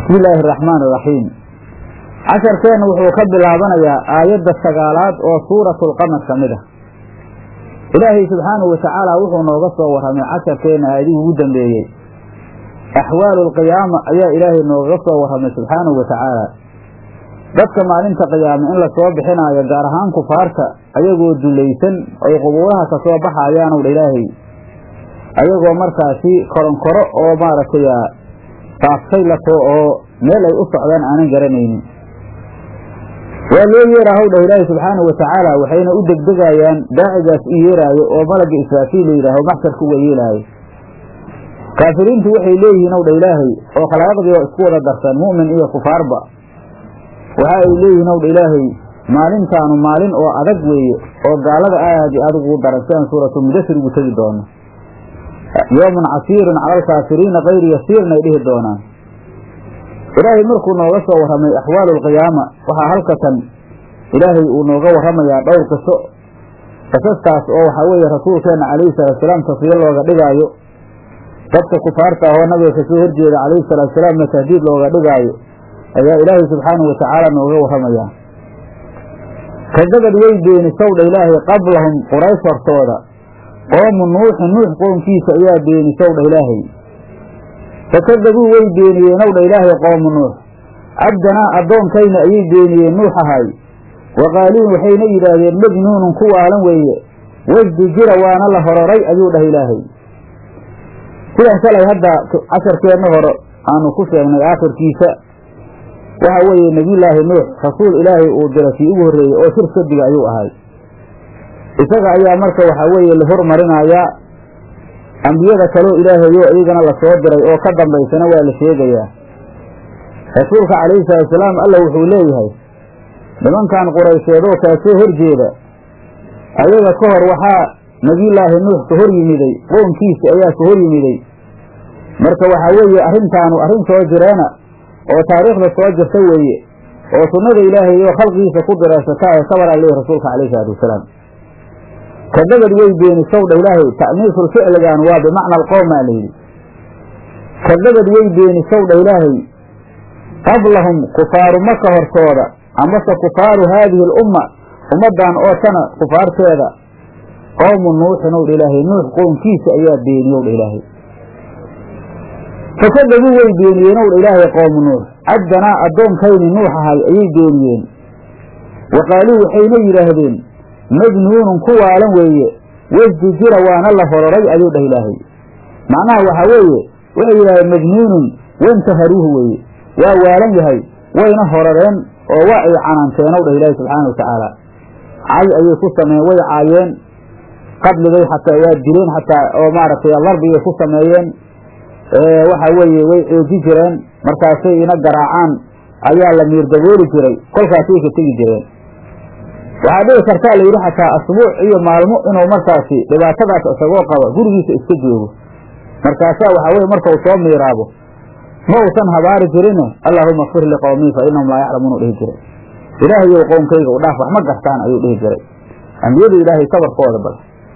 bismi illaahi araxmaan iraxiim casharkeenna wuxuu ka bilaabanayaa aayadda sagaalaad oo suuratulqamar ka mid ah ilaahay subxaanahu watacaala wuxuu nooga soo warramay casharkeenna aayadihii ugu dambeeyey axwaalu alqiyaama ayaa ilaahay noogaga soo warramay subxaanahu watacaala dadka maalinta qiyaama in lasoo bixinaayo gaar ahaan kufaarta ayagoo dulaysan oy qubuuraha ka soo baxayaanow dha ilaahay ayagoo markaasi koronkoro oo maaragtay taaftay lato oo meel ay u socdaan aanan garanaynin waa loo yeeraa howdha ilaahi subxaanahu watacaala waxayna u degdegayaan daacigaas u yeeraayo oo malagga israafiil la yidhaaho maxsharka uga yeelaayo kaafiriintu waxay leeyihiin owdha ilaahay oo khalaaqdii oo isku wada darsan mu'min iyo kufaarba waxa ay leeyihiin owdha ilaahay maalintaanu maalin oo adag weeye oo gaalada aad iyo aad ugu daran si aan suuratu mudasir ugu tegi doono yoomun casiirun cala alkaafiriina kayri yasiirna ay dhihi doonaan ilaahay markuu nooga soo warramay axwaalu alqiyaama waxaa halkatan ilaahay uu nooga warramayaa dhowr qiso qisastaas oo waxaa weeye rasuulkeenna calayhi salaatusalaam taswiyo looga dhigaayo dadka kufaarta ahoo nabiga kasoo horjeeda calayhi salaatusalaamna tahdiid looga dhigaayo ayaa ilaahay subxaanahu watacaala nooga warramayaa kadabad way beenisowdha ilaahay qablahum quraysh hortooda qoomu nuuxin nuux qoomkiisa ayaa beenisowdha ilaahay fakadabuu way beeniyeenowdha ilaahay qoomu nuux cabdanaa addoonkayna ayay beeniyeen nuux ahay wa qaaluu waxayna yidhaahdeen majnuunun ku waalan weeye wasdi jira waana la hororay ayuu dhahay ilaahay sidan shalay hadda casharkeenna hore aanu ku sheegnay aakhirkiisa waxa weeye nebiyullaahi nuux rasuul ilaahay uu diray kii ugu horreeyey oo shir sadiga ayuu ahay isaga ayaa marka waxaa weeye la hormarinayaa ambiyada kaloo ilaahayo iyagana lasoo diray oo ka dambaysana waa la sheegayaa rasuulka calayhi salaatusalaam alla wuxuu leeyahay nimankan quraysheedoo kaa soo horjeeda ayaga ka hor waxaa nebiyullaahi nuux ka hor yimiday qoonkiisi ayaa ka hor yimiday marka waxaa weeye arrintaanu arrin soo jireena oo taariikhda soo jirta weeye oo sunnada ilaahay oo khalqigiisa ku diraysata ee kabaraa leeyahy rasuulka calayhi salaatu wasalaam kadabad way beenisowdha ilaahay ta'niisul ficligan waa bimacna alqowmaa layidhi kadabad way beenisowdha ilaahay qablahum kufaaru maka hortooda amase kufaaru haadihi alumma ummaddan oo tana kufaarteeda qowmu nuuxin owdha ilaahay nuux qownkiisa ayaa beeniyowdha ilaahay fakadabuu way beeniyeen owdha ilaahay qowmu nuux cabdanaa addoonkayni nuux ahay ayay beeniyeen wa qaaluu waxayna yidhaahdeen majnuunun ku waalan weeye wasdi jira waana la hororay ayuu dhah ilaahay macnaha waxaa weeye waxay yidhahdeen majnuunun wantaharuuhu weeye waa waalan yahay wayna horareen oo waa ay canaanteenow dhah ilaahay subxaana wa tacaala cay ayay ku sameeyeen way caayeen qadligay xataa waa dileen xataa oo maaragtay darbigay ku sameeyeen waxaa weeye way xooji jireen markaasay ina garaacaan ayaa la miirdabooli jiray kolkaasay ka tegi jireen waxaa dhici kartaa la yidhi xataa asbuuc iyo maalmo inuu markaasi dhibaatadaas isagoo qaba gurigiisa iska joogo markaasaa waxaa weye markau soo miiraabo ma uusan habaari jirine allaahuma kfir liqowmii fa innahum laa yaclamuunu dhihi jiray ilaahayow qowmkayga u dhaaf wax ma gartaan ayuu dhihi jiray ambiyadu ilaahay sabarkooda bal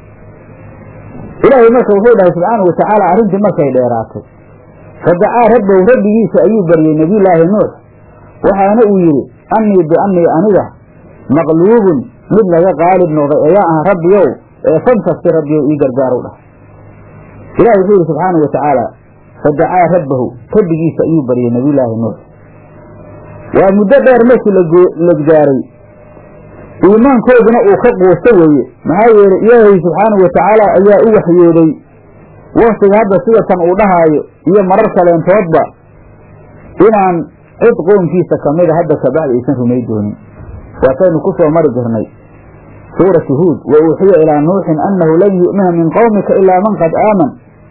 ilaahay marka wuxuu dhahay subxaanau watacaala arrintii markay dheeraatay fadacaa rabbow rabbigiisa ayuu baryey nebiyullaahi nuux waxaana uu yidhi annii biannii aniga maqluubun mid laga qaalib noqday ayaa ah rabbiyow ee fankasti rabbiyow ii gargaarow dhah ilahi wuxuu yidhi subxaanau wa tacaala fadacaa rabbahu rabbigiisa ayuu baryey nebiyullaahi nuux waa muddo dheer markii la gaaray iimaankooduna uu ka quusto weeye maxaa yeelay ilaahay subxaanau wa tacaala ayaa u waxyooday waktiga hadda sida kan uu dhahaayo iyo marar kaleentoodba inaan cid qoomkiisa kamida hadda kabacdi aysan rumay doonin waataynu ku soo mari jirnay suurati huud wa uuxiya ilaa nuuxin annahu lan yu'mina min qowmika ilaa man qad aaman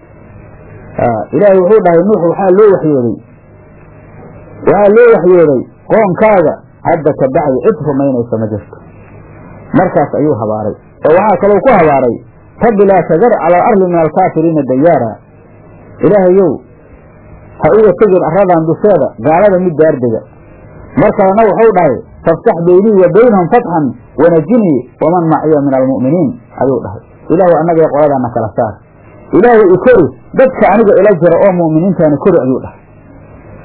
ilaahay wuxuu dhahay nuux waxaa loo waxyooday waxaa loo waxyooday qoonkaaga hadda kabacdi cid rumaynaysa ma jirto markaas ayuu habaaray oo waxaa kalou ku habaaray rabbi laa tadar cala alarli min alkaafiriina dayaara ilaahayow ha uga tegin arradan dusheeda gaalada mid daardega mar kalena wuxuu dhahay faftax beynii wa baynahum fatxan wanajinii waman maciya min almu'miniin ayuu dhahay ilaahu annagae qoladana kala saar ilaahu ikori dadka aniga ila jira oo mu'miniintaani kori ayuu dhahay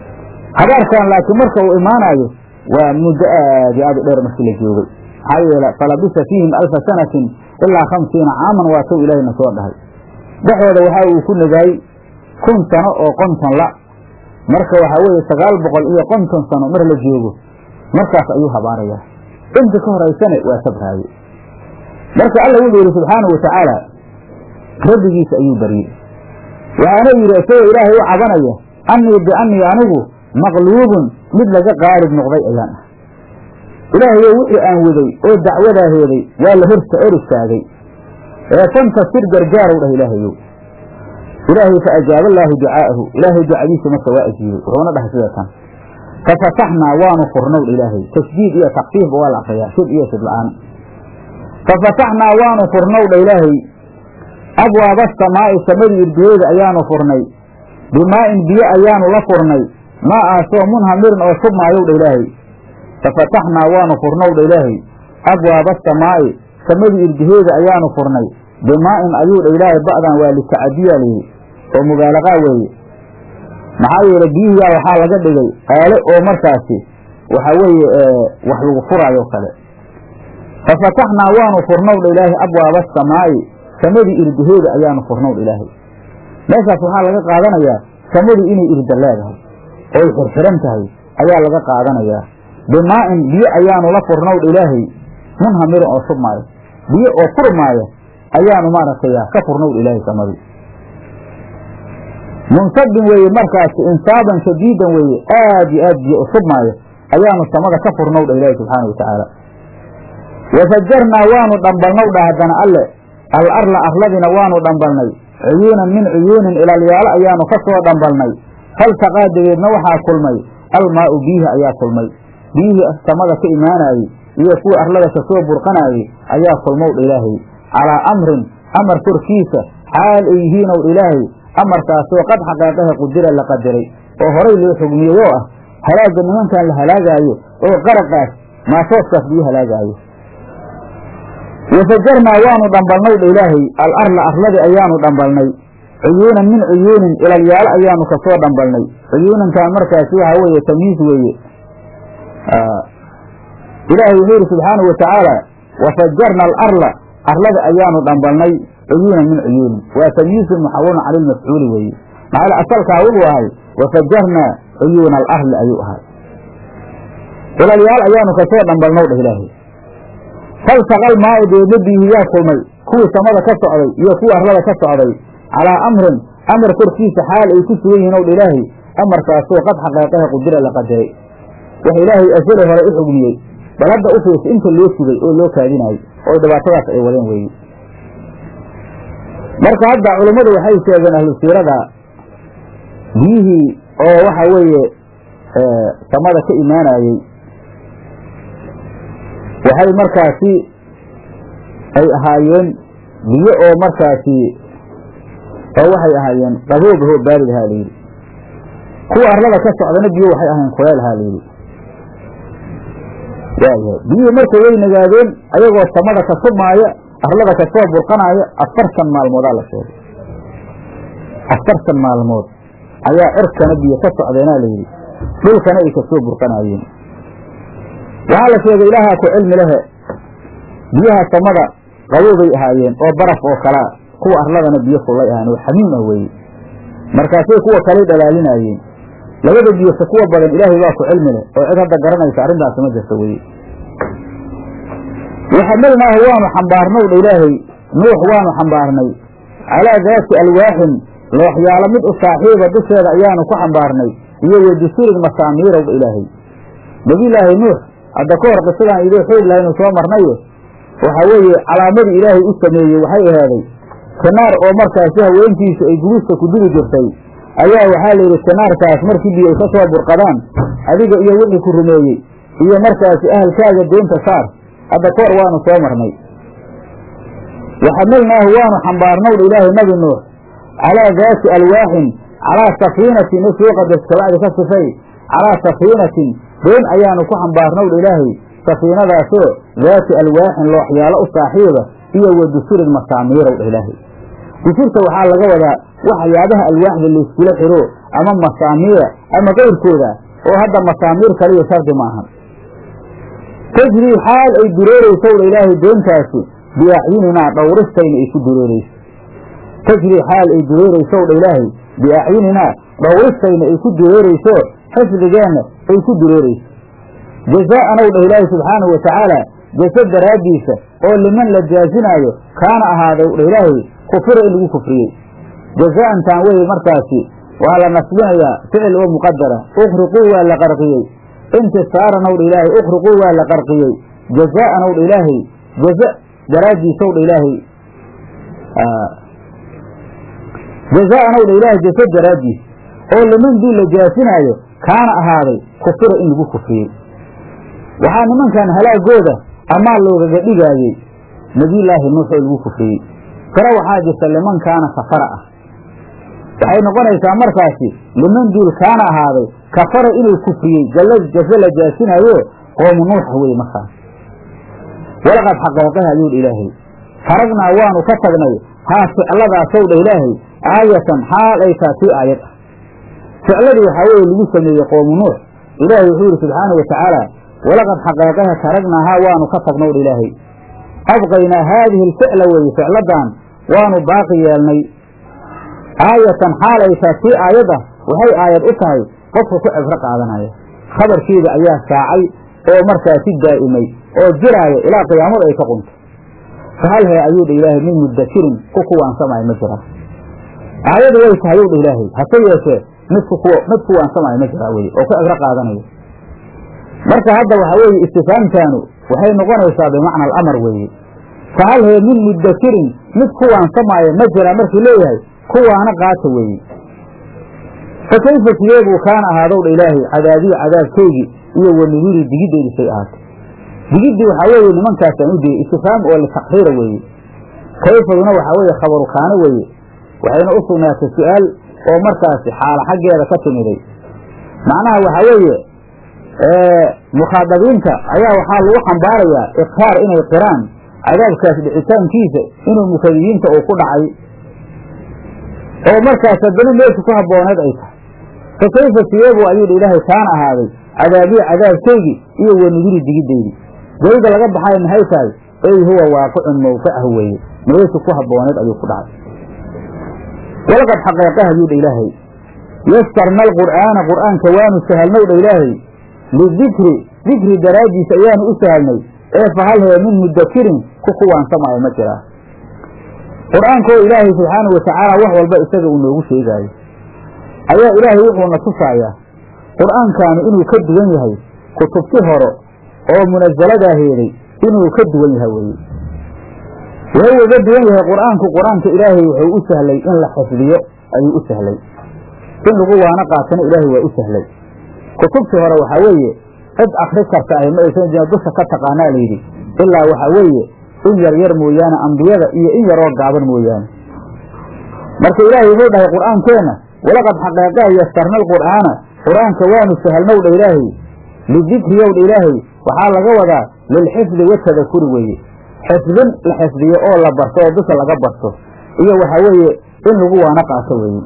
habaarkan laakiin marka uu imaanayo waa muddo aad iyo aad u dheer markii la joogay maxaa yeele falabisa fiihim alfa sanatin ilaa khamsiina caaman waa tow ilaahayna soo dhahay dhexooda waxa uu ku nagaay kun sano oo konton la marka waxaa weeye sagaal boqol iyo konton sano mar la joogo markaas ayuu habaarayaa inta ka horaysane waa sabraaye marka alla wuxuu yidhi subxaanau watacaala rabbigiisa ayuu baryey waxaana yidhi isagoo ilaahay u cabanaya annii biannii anigu maqluubun mid laga qaalib noqday ayaan ah ilaahayo wixii aan waday oo dacwadaa heeday waa la horta or istaagay ee fantasir gargaarow dhah ilaahayow ilaahay fa ajaaba allaahu ducaa'ahu ilaahay ducadiisa marka waa ajiibay wuxuuna dhahay sida tan fafataxnaa waanu furnow dha ilaahay tasjiid iyo takfiifba waa la akriyaa shib iyo shib la-aan fafataxnaa waanu furnow dha ilaahay abwaaba asamaa'i samadii irdiyeeda ayaanu furnay bimaa'in biyo ayaanu la furnay maa aasoo munhamirin oo shubmaayow dha ilaahay fafataxnaa waanu furnow dha ilaahay abwaaba asamaa'i samadii irdiheeda ayaanu furnay bimaa'in ayuu dha ilaahay ba'dan waa litacadiyaa layidhi oo mubaalaqaa weeye maxaa yeele biyihiyaa waxaa laga dhigay aale oo markaasi waxa weeye wax lagu furaayo kale fafataxnaa waanu furnow dha ilaahay abwaaba asamaa'i samadii irdaheeda ayaanu furnow dha ilaahay meeshaas waxaa laga qaadanayaa samadu inay irda leedahay oo ay xirxiran tahay ayaa laga qaadanayaa bimaa'in biyo ayaanu la furnow dha ilaahay munhamirin oo shubmaayo biyo oo furmaaya ayaanu maaragtay ka furnow dha ilaahay samadii munsabin weeye markaasi insaaban shadiidan weeye aad iyo aad biyo u shubmaayo ayaanu samada ka furnow dha ilaahi subxaana watacaala wafajarnaa waanu dhambalnow dha haddana alle al arla arladina waanu dhambalnay cuyuunan min cuyuunin ilaalyaalo ayaanu ka soo dhambalnay faltaqaa dabeedna waxaa kulmay almaa'u biyihi ayaa kulmay biyihii samada ka imaanaayey iyo kuwa arlada ka soo burqanaayey ayaa kulmow dha ilaahay calaa amrin amar korkiisa xaal ay yihiinow dha ilaahay amarkaasoo qad xaqeeqaha qudira la qadiray oo horay loo xugmiyey oo ah halaagga nimankan la halaagaayo oo qaraqaas maasooskaas biyo halaagaayo wafajarnaa waanu dhambalnay dha ilaahay al arla arladii ayaanu dhambalnay cuyuunan min cuyuunin ilalyaalo ayaanu kasoo dhambalnay cuyuunankan markaasi waxaa weeye tamyiis weeye ilaahay wuxuu yidhi subxaanau watacaala wafajarna alarla arlada ayaanu dhambalnay cuyuunan min cuyuunin waa tamyiisun muxawalun cala lmafcuuli weeye maxaa asalkaa wuxuu ahay wafajarnaa cuyuuna alarli ayuu ahay ilalyaal ayaanu kasoo dhambalnow dheh ilaahay faltaqal maa'i deedna biyihi yaa kulmay kuwii samada ka socday iyo kuwii arlada ka socday calaa amrin amar korkiisa xaal ay ku sugan yihiin ow dha ilaahay amarkaasoo qad xaqeeqaha qudira la qadiray wax ilaahay asale hore u xugmiyey bal hadda u fiirsa inta loo sugay oo loo kaadinayo oo dhibaatadaas ay wadeen weeye marka hadda culummadu waxay sheegeen ahlu siirada biyihii oo waxa weeye samada ka imaanayey waxay markaasi ay ahaayeen biyo oo markaasi oo waxay ahaayeen qaboob ahoo baarid ahaa layidhi kuwa arlada ka socdana biyo waxay ahaayeen kuleel ahaa layidhi waayahay biyihii marka way nagaadeen ayagoo samada ka submaaya arlada kasoo burqanaaya afartan maalmoodaa la sheegay afartan maalmood ayaa cirkana biyo ka socdeenaa layidhi dhulkana ay kasoo burqanaayeen waxaa la sheegay ilaahaa ku cilmi lehe biyaha samada qaboobay ahaayeen oo baraf oo kalea kuwa arladana biyo fullay ahaayeen oo xamiim ah weeye markaasay kuwa kaley dhalaalinaayeen labada biyose kuwa badan ilaahay baa ku cilmi leh oo cid hadda garanaysa arrintaasi ma jirta weye waxamalnaahu waanu xambaarnow dha ilaahay nuux waanu xambaarnay calaa daati alwaaxin looxyaalo mid u saaxiiba dusheeda ayaanu ku xambaarnay iyo wadusurin masaamiirow dha ilaahay nebiyulaahi nuux hadda ka hor qisadaan idoo xoog lahaynu soo marnaye waxa weeye calaamadii ilaahay u sameeyey waxay ahaaday kanaar oo markaasi haweentiisu ay gubista ku dugi jirtay ayaa waxaa la yidhi kanaarkaas markii biyo ay ka soo burqadaan adiga iyo wixii ku rumeeyey iyo markaasi ahalkaaga deenta saar hadda ka hor waanu soo marnay waxamalnaahu waanu xambaarnowdha ilaahay nabi nuux calaa daati alwaaxin calaa safiinatin isuu qadas kabacdi ka sifay calaa safiinatin doon ayaanu ku xambaarnowdha ilaahay safiinadaasoo daati alwaaxin looxyaalo u saaxiiba iyo wa dusurin masaamiirow dha ilaahay dusurta waxaa laga wadaa waxyaabaha alwaaxda layskula xiro ama masaamiira ama qayrkooda oo hadda masaamiir kaliya shardi maahan tajrii xaal ay dureerayso wdha ilaahay doontaasi biacyuninaa dhowristayna ay ku dureerayso tajrii xaal ay dureerayso wdha ilaahay biacyuninaa dhowristayna ay ku dureerayso xifdigeenna ay ku dureerayso jazaa'an ow dhah ilaahay subxaanahu watacaala jasa daraaddiisa oo liman la jaasinaayo kaana ahaaday w dha ilaahay kufira in lagu kufriyey jazaa'antaan weye markaasi waa la nasbinayaa ficil oo muqadara ukhriquu waa la qarqiyey intisaaran ow dha ilaahay ukhriquu waa la qarqiyey jazaa'an ow dha ilaahay jaza daraaddiisa ow dha ilaahay jazaa'an ow dha ilaahay jasa daraaddiis oo liman dii la jaasinaayo kaana ahaaday kufira in lagu kufriyey waxaa nimankan halaagooda amaa loogaga dhigaayey nebiyullaahi nuux oo lagu kufriyey qiro waxaa jirta liman kaana kafara ah waxay noqonaysaa markaasi liman duul kaana ahaaday kafara inuu kufriyey jase la jaasinaayo qoomu nuuxa weye markaas walaqad xaqeeqaha ayuu dha ilaahay faragnaa waanu ka tagnay haa ficladaasow dha ilaahay aayatan xaal ay taa tii aayad ah ficladii waxaa weeye lagu sameeyey qoomu nuux ilaahay wuxuu yidhi subxaana wa tacaala walaqad xaqeeqaha taragnaahaa waanu ka tagnow dha ilaahay abqaynaa haadihi alficla weeye ficladan waanu baaqi yeelnay aayatan xaal ay taa tii aayad ah waxay aayad u tahay qofka ku cibro qaadanaya khabarkeeda ayaa saacay oo markaasi daa'imay oo jiraaya ilaa qiyaamada ay ka qunto fahal hee ayuu dha ilaahay min mudakirin ku kuwaansamaayo ma jiraa aayadu way tahay ow dha ilaahay hase yeeshee midku mid kuwaansamaayo ma jiraa weye oo ku cibro qaadanaya marka hadda waxaa weeye istifaamtaanu waxay noqonaysaa bimacna alamar weeye fahal hee min mudakirin mid kuwaansamaayo ma jiraa markuu leeyahay kuwaana qaata weeye fa kayfa sideebuu kaana ahaadow dha ilaahay cadaabiyi cadaabkeygii iyo wanuduri digiddeedii say ahaatay digiddii waxaa weeye nimankaasaan u diyey istifaam oo litakriira weeye kayfaduna waxaa weeye khabaru kaano weeye waxayna u sugnaatay su-aal oo markaasi xaala xaggeeda ka timiday macnaha waxaa weeye mukhaadabiinta ayaa waxaa lagu xambaarayaa iqraar inay qiraan cadaabkaas dhicitaankiisa inuu mukadibiinta uu ku dhacay oo markaas haddana meesha ku habbooneed ay tahay fa kayfa siyeebu ayuu dha ilaahay kaana ahaaday cadaabiyi cadaabkeygii iyo wanuduri digiddeydii weyda laga baxay maxay tahay ey huwa waaqicun mawqicahu weeye meesha ku habbooneed ayuu ku dhacay walaqad xaqeeqaha ayuu dha ilaahay yastarna alqur'aana qur'aanka waanu sahalnow dha ilaahay lidikri dikri daraaddiisa ayaanu u sahalnay ee fahal hee min mudakirin ku kuwaansamaayo ma jiraa qur-aankoo ilaahay subxaanahu watacaala wax walba isaga uu noogu sheegaayo ayaa ilaahay wuxuuna tusaayaa qur-aankaani inuu ka duwan yahay kutubti hore oo munasaladaa heeday inuu ka duwan yahay weye wuxuu uga duwan yahay qur-aanku qur-aanka ilaahay wuxuu u sahlay in la xifdiyo ayuu u sahlay in lagu waano qaatana ilaahay waa u sahlay kutubtii hore waxaa weeye cid akri karta ahy ma aysan jirin dusha ka taqaanaa layidhi ilaa waxaa weeye in yar yar mooyaane ambiyada iyo in yaroo gaaban mooyaane marka ilaahay wuxuu dhahay qur'aankeenna walaqad xaqeeqaha yastarna alqur'aana qur-aanka waanu sahalnow dha ilaahay lidikriyow dha ilaahay waxaa laga wadaa lilxifdi watadakuri weeye xifdin la xifdiyo oo la barto oo dusha laga barto iyo waxaa weeye in lagu waano qaato weeye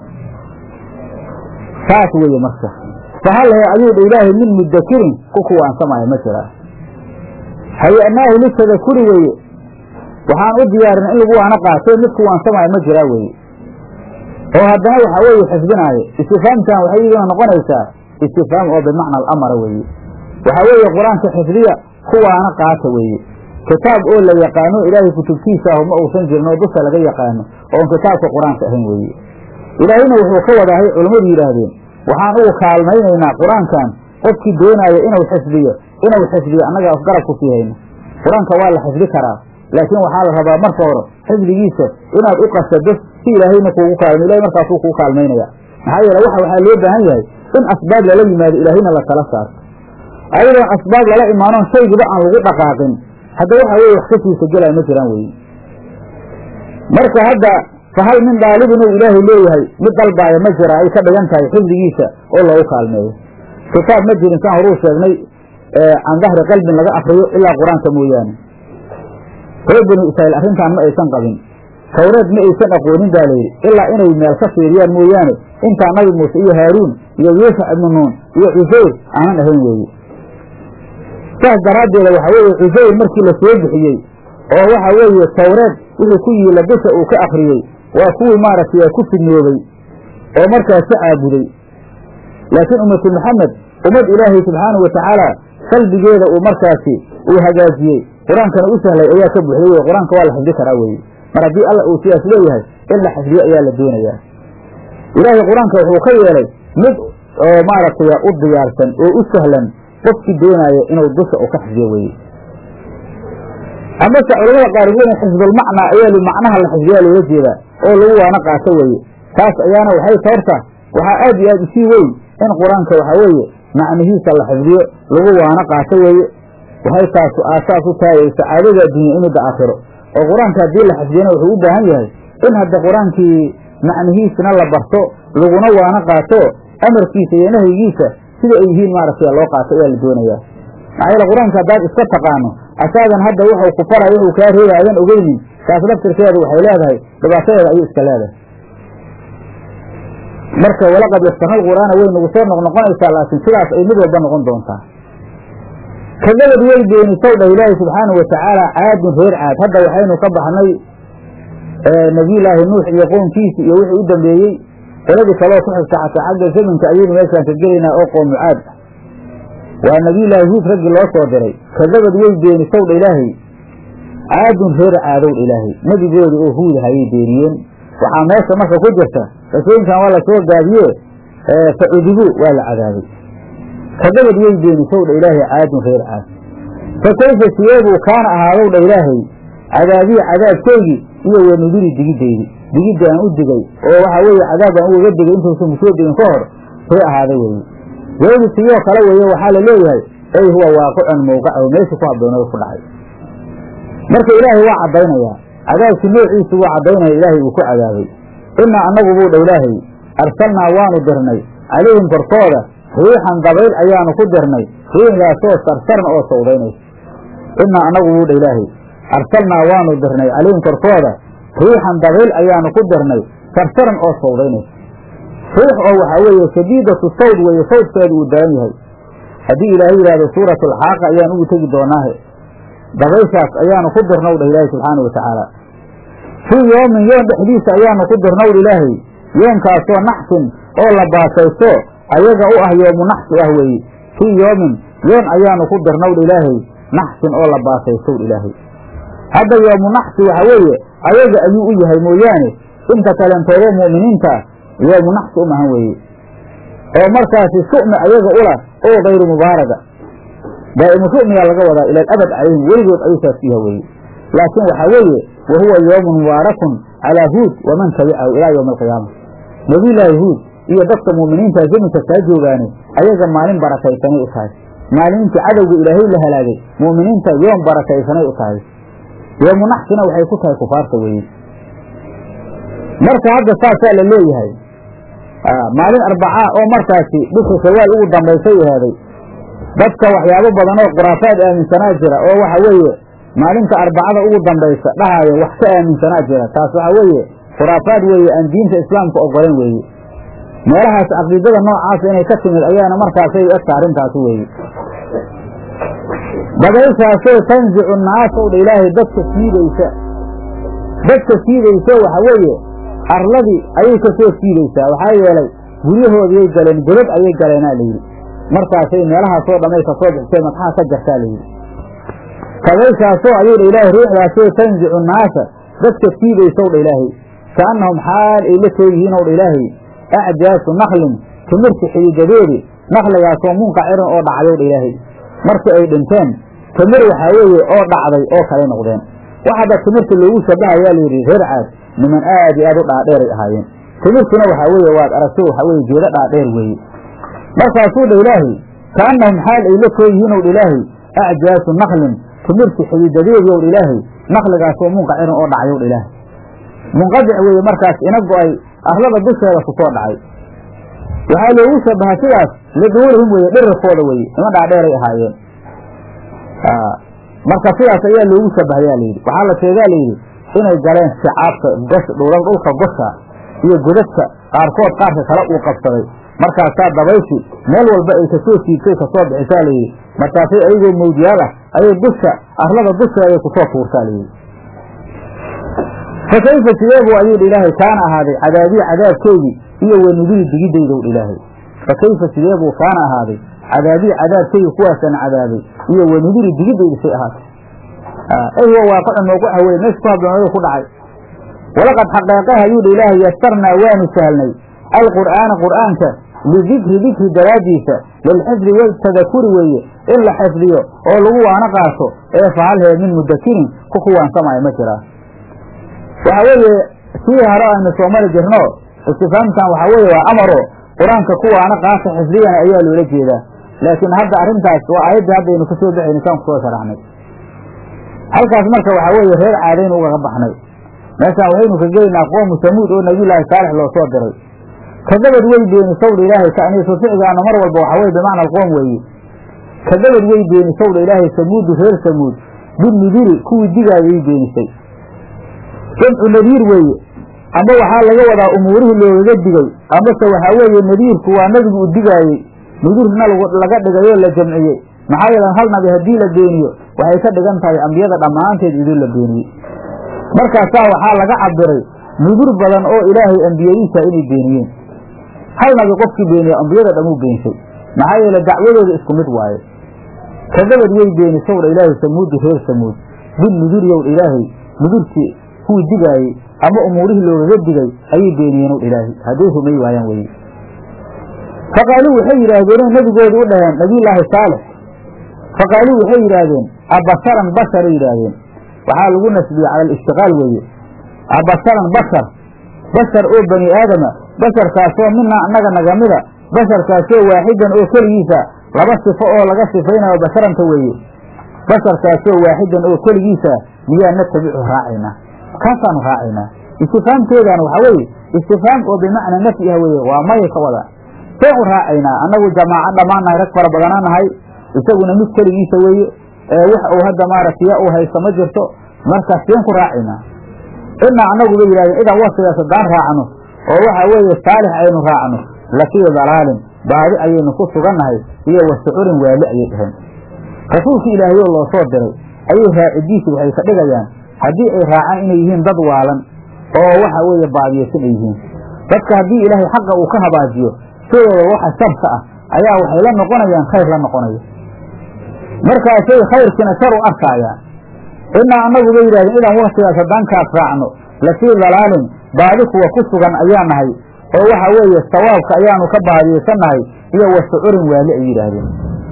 saas weeye marka fahal hee ayuu dha ilaahay min mudakirin ku kuwaansamaayo ma jiraa haya'naahu litadakuri weeye waxaan u diyaarin in lagu waano qaatee mid kuwaansamaayo ma jiraa weeye oo haddana waxaa weeye xifdinaayo istifaamtan waxay iyaduna noqonaysaa istifaam oo bimacna alamara weeye waxaa weeye qur-aanka xifdiya kuwaana qaata weeye kitaab oo la yaqaano ilaahay kutubtiisa ahu ma uusan jirin oo dusha laga yaqaano oon kitaabka qur-aanka ahayn weeye ilaahayna wuxuu ka wadaahay culammadu yidhaahdeen waxaan ugu kaalmaynaynaa qur-aankan qofkii doonaayo inuu xifdiyo inuu xifdiyo annaga afgarab ku sii hayno qur-aanka waa la xifdi karaa laakiin waxaa la rabaa marka hore xifdigiisa inaad u qasado si ilaahayna kuugu kaalmo ilahay markaasuu kugu kaalmaynaya maxaa yeele waxa waxaa loo baahan yahay in asbaab lala yimaado ilaahayna la tala saarto ayadoon asbaab lala imaanoon shaygiba aan lagu dhaqaaqin hadda waxa weye wax ka siisa gelaya ma jiraan weye marka hadda fahal min daalibin uu ilaahay leeyahay mid dalbaaya ma jira ay ka dhigan tahay xifdigiisa oo loogu kaalmeeyo kitaab ma jirin saan horuu sheegnay can dahri qalbin laga akriyo ilaa qur-aanka mooyaane reer banu israa'iil arrintan ma aysan qabin tawreed ma aysan aqoonin baa layidhi ilaa inay meel ka fiiriyaan mooyaane intaa nabi muuse iyo haaruun iyo yuusuf ibnu nuun iyo cusayr aanan ahayn weeye saas daraaddeeda waxa weeye cusayr markii la soo bixiyey oo waxa weeye tawreed wixii ku yiila bisha uu ka akriyey waa kuwii maaragtay ku fidnoobay oo markaas ka caabuday laakiin ummatu maxamed ummad ilaahay subxaanahu watacaala qalbigeeda uu markaasi uu hagaajiyey qur-aankana u sahlay ayaa ka buuxday wey qur-aanka waa la xifdi karaa weye mar haddii alla uu sidaas leeyahay in la xifdiyo ayaa la doonayaa ilaahay qur-aanka wuxuu ka yeelay mid oo maaragtay u diyaarsan oo u sahlan qofkii doonaayo inuu dusha u ka xifdiyo weye amase culamada qaarigooda xifdulmacnaa ayaa macnaha la xifdiyaa loola jeedaa oo lagu waana qaato weeye taas ayaana waxay toorta waxaa aad iyo aad usii weyn in qur-aanka waxaa weeye macnihiisa la xifdiyo lagu waana qaato weeye waxay taas aasaas u tahay sacaadada addunya imida aakhiro oo qur-aanka haddii la xifdiyana wuxuu u baahan yahay in hadda qur-aankii macnihiisna la barto laguna waana qaato amarkiisa iyo nahyigiisa sida ay yihiin maaragtay loo qaato ayaa la doonayaa maxaa yeele qur-aanka haddaad iska taqaano asaadan hadda wuxuu ku faray wuxuu kaa reebay aadan ogeynin taas laftirkeedu waxay leedahay dhibaatadeeda ayuu iska leedahay marka walaqad yastana qur'aana way nagu soo noqnoqonaysaa laakiin sidaas ay mid walba noqon doontaa kadabad way beenisow dhah ilaahi subxaanau watacaala caadun reer caad hadda waxaynu ka baxnay nabiyulaahi nuux iyo qoomkiisi iyo wixii u dambeeyey qoladii kaloo ku xigta xataa xagga zamanka ayaynu meeshaan ka gelaynaa oo qoomu caad ah waa nabiyulaahi huud raggii loo soo diray kadabad way beenisow dha ilaahay caadun reer caadow dha ilaahay nebigooda oo huud hayay beeniyeen waxaa meesha marka ku jirta rasooyinkan waa lasoo gaabiye fa cudibuu waa la cadaabay kadabad way beenisow dha ilaahay caadun reer caad fa kayfa siyeebuu kaana ahaadow dha ilaahay cadaabiya cadaabkeygii iyo wanuduri digideydi digidda aan u digay oo waxaa weeye cadaab aan ugaga digay intuusan kusoo degin ka hor see ahaaday weye weedi siyoo kale weeye waxaa la leeyahay ey huwa waaqicun mawqacahu meesha ku habboonada ku dhacay marka ilaahay waa caddaynayaa cadaabkii noociisu wuu caddaynaya ilaahay uu ku cadaabay innaa annagu buu dha ilaahay arsalnaa waanu dirnay calayhim korkooda riixan dabayl ayaanu ku dirnay riixdaasoo sarsaran oo sawdaynaysa innaa annagu buu dha ilaahay arsalnaa waanu dirnay calayhim korkooda riixan dabayl ayaanu ku dirnay sarsaran oo sawdaynaysa riix oo waxaa weeye shadiidatu sawd weeye sawdkeedu uu daran yahay haddii ilaahay yidhahdo suuratu alxaaqa ayaan ugu tegi doonaahe dabayshaas ayaanu ku dirnow dha ilaahay subxaanau watacaala fii yoomin yoon dhexdiisa ayaanu ku dirnow dha ilaahay yoonkaasoo naxsin oo la baasaysto ayaga u ah yoomu naxsi ah weeye fii yoomin yoon ayaanu ku dirnow dha ilaahay naxsin oo la baasaystow dha ilaahay hadda yoomu naxsi waxa weeye ayaga ayuu u yahay mooyaane inta kalentoodo mu'miniinta yoomu naxsi umahan weeye oo markaasi su'mi ayaga ula oo kayru mubaaraga daa'imu su'miyaa laga wadaa ila alabad calayhim weligood ayuu saas ku yaha weeye laakiin waxaa weeye wa huwa yoomun mubaarakun calaa huud waman tabicahu ilaa yowmi alqiyaama nebiyullaahi huud iyo dadka mu'miniinta zaminka kaa joogaane ayaga maalin barakaysanay u tahay maalintii cadowga ilaahay la halaagay mu'miniinta yoom barakaysanay u tahay yoomu naxsina waxay ku tahay kufaarta weeye marka hadda saasaa la leeyahay maalin arbacaa oo markaasi bisha shawaal ugu dambaysay ahaaday dadka waxyaabo badan oo khuraafaad aaminsanaa jira oo waxa weeye maalinta arbacada ugu dambaysa dhahaayo wax ka aaminsanaa jira taas waxa weeye khuraafaad weeye aan diinta islaamka ogolan weeye meelahaas caqiidada noocaasa inay ka timid ayaana markaasay egta arrintaasi weeye dabayshaasoo tanzicu naasow dha ilaahay dadka siidaysa dadka siidayso waxa weeye arladii ayay ka soo siidaysaa waxaa yeelay guryahoodiyay galeen godad ayay galeenaa layidhi markaasay meelahaasoo dhamay ka soo bixisay madxaa ka jartaa layidhi dabayshaasoo ayuu dha ilaahay riixdaasoo tanzicu naasa dadka siidaysow dha ilaahay kaannahum xaal ay la tooyihiinow dha ilaahay acjaasu naklin timirta xididadeedi nakligaasoo munqacirin oo dhacdow dha ilaahay markii ay dhinteen timir waxaa weeye oo dhacday oo kale noqdeen wax hadda timirta loogu shabahayaa layidhi reer caad niman aad iyo aad u dhaadheeray ahaayeen timirtuna waxaa weeye waad aragto waxaa weye geedo dhaadheer weeye markaasuu dha ilaahay kaannahum xaal ay la tooyihiinow dha ilaahay acjaasu naklin timirta xididadeedii ow dha ilaahay nakligaasoo munqacirin oo dhacyow dha ilaahay munqadic weeye markaas ina go-ay arlada dusheeda ku soo dhacay waxaa loogu shabaha sidaas liduulihim weye dhirirkooda weye nima dhaadheeray ahaayeen marka sidaas ayaa loogu shabahayaa layidhi waxaa la sheegaa layidhi inay galeen sicaabka gos dhulka gosha iyo godadka qaarkood qaarka kale uu qabsaday markaasaa dabayshi meel walba ay kasoo siibtay kasoo bixisaa layidhi markaasay ayagoo mawdiyaal ah ayay dusha arlada dusheeday kusoo tuurtaa layidhi fa kayfa sideebuu ayuu dha ilaahay kaana ahaaday cadaabii cadaabkeydii iyo wanuduri digidaydow dha ilaahay fa kayfa sideebuu kaana ahaaday cadaabii cadaabkeygi kuwaasaan cadaabay iyo wanuduri digidaydi say ahaatay eywa waaqicun mawquca weye meesha ku habdoonada ku dhacay walaqad xaqeeqaha ayuu dha ilaahay yasarnaa waanu sahlnay alqur'aana qur'aanka lidikri dikri daraaddiisa lilxifdi waltadakuri weeye in la xifdiyo oo lagu waano qaato ee fahalhee min mudakirin ku kuwaansamaya ma jiraa waxa weeye sii haro aynu soo mari jirno istifaamtan waxaa weeye waa amaro qur-aanka ku waano qaata xifdiyana ayaa loola jeedaa laakiin hadda arrintaas waa aayaddii haddaynu kasoo baxayna saan kusoo sharaxnay halkaas marka waxaa weeye reer caadaynu ugaga baxnay meeshaan waxaynu ka gelaynaa qoomu samuud oo nabiyullaahi saalix loo soo diray kadabad way beeni sawdha ilaahay ta'niisu ficgaana mar walba waxaa weye bimacna alqoom weeye kadabad way beeni sawdha ilaahay samuudu reer samuud binudiri kuwii digaayay beenisay jamcu nadiir weeye ama waxaa laga wadaa umuurihii loogaga digay amase waxaa weeye nadiirku waa nabigu u digaayey nudirna laga dhigayoo la jamciyey maxaa yeelan hal nabi haddii la beeniyo waxay ka dhigan tahay ambiyada dhammaanteed idin la beeniyey markaasaa waxaa laga cabiray nudur badan oo ilaahay ambiyadiisa inay beeniyeen hal nabi qofkii beeniya ambiyada dhamuu beenshay maxaa yeele dacwadooda isku mid waaye kadabad way beenisowdha ilaahay samuudu reer samuud bin nudur yowdha ilaahay nudurkii kuwii digaayey ama umuurihii loogaga digay ayay beeniyeen ilaahay hadday rumay waayaan weye faqaaluu waxay yidhaahdeen nebigoodu u dhaheen nabiyullaahi saalix faqaaluu waxay yidhaahdeen abasharan basharay yidhaahdeen waxaa lagu nasbiyey cala alishtiqaal weeye abasharan bashar bashar oo bani aadama basharkaasoo minaa annaga nagamida basharkaasoo waaxidan oo keligiisa laba sifo oo laga sifaynayo basharanta weeye basharkaasoo waaxidan oo keligiisa miyaa natabicu raacaynaa kaasaanu raacaynaa istifaamteedana waxaa weeye istifaam oo bimacnaa nafyi ah weeye waa maya ka wada seen u raacaynaa annagu jamaaco dhammaannahay rag fara badanaa nahay isaguna mid keligiisa weeye wax uu hadda maaragtay uu haysto ma jirto marka seen ku raacaynaa inaa annagu bay yidhahdeen idan wasigaas haddaan raacno oo waxa weeye saalix aynu raacno lafii dalaalin baadi ayaynu ku sugannahay iyo wasucurin waali ayay dhaheen rasuulkii ilaahayoo loo soo diray ayay raacidiisi waxay ka dhigayaan haddii ay raacaan inay yihiin dad waalan oo waxa weeye baadiyeysan ay yihiin dadka haddii ilaahay xaqa uu ka habaajiyo sidooda waxa sharka ah ayaa waxay la noqonayaan khayr la noqonaya markaasay khayrkiina shar u arkaayaan inaa annagu bay yidhahdeen idan waktigaas haddaan kaas raacno lafii dalaalin baadi kuwa ku sugan ayaa nahay oo waxa weeye sawaabka ayaanu ka baadiyeysannahay iyo wasucurin waali ay yidhaahdeen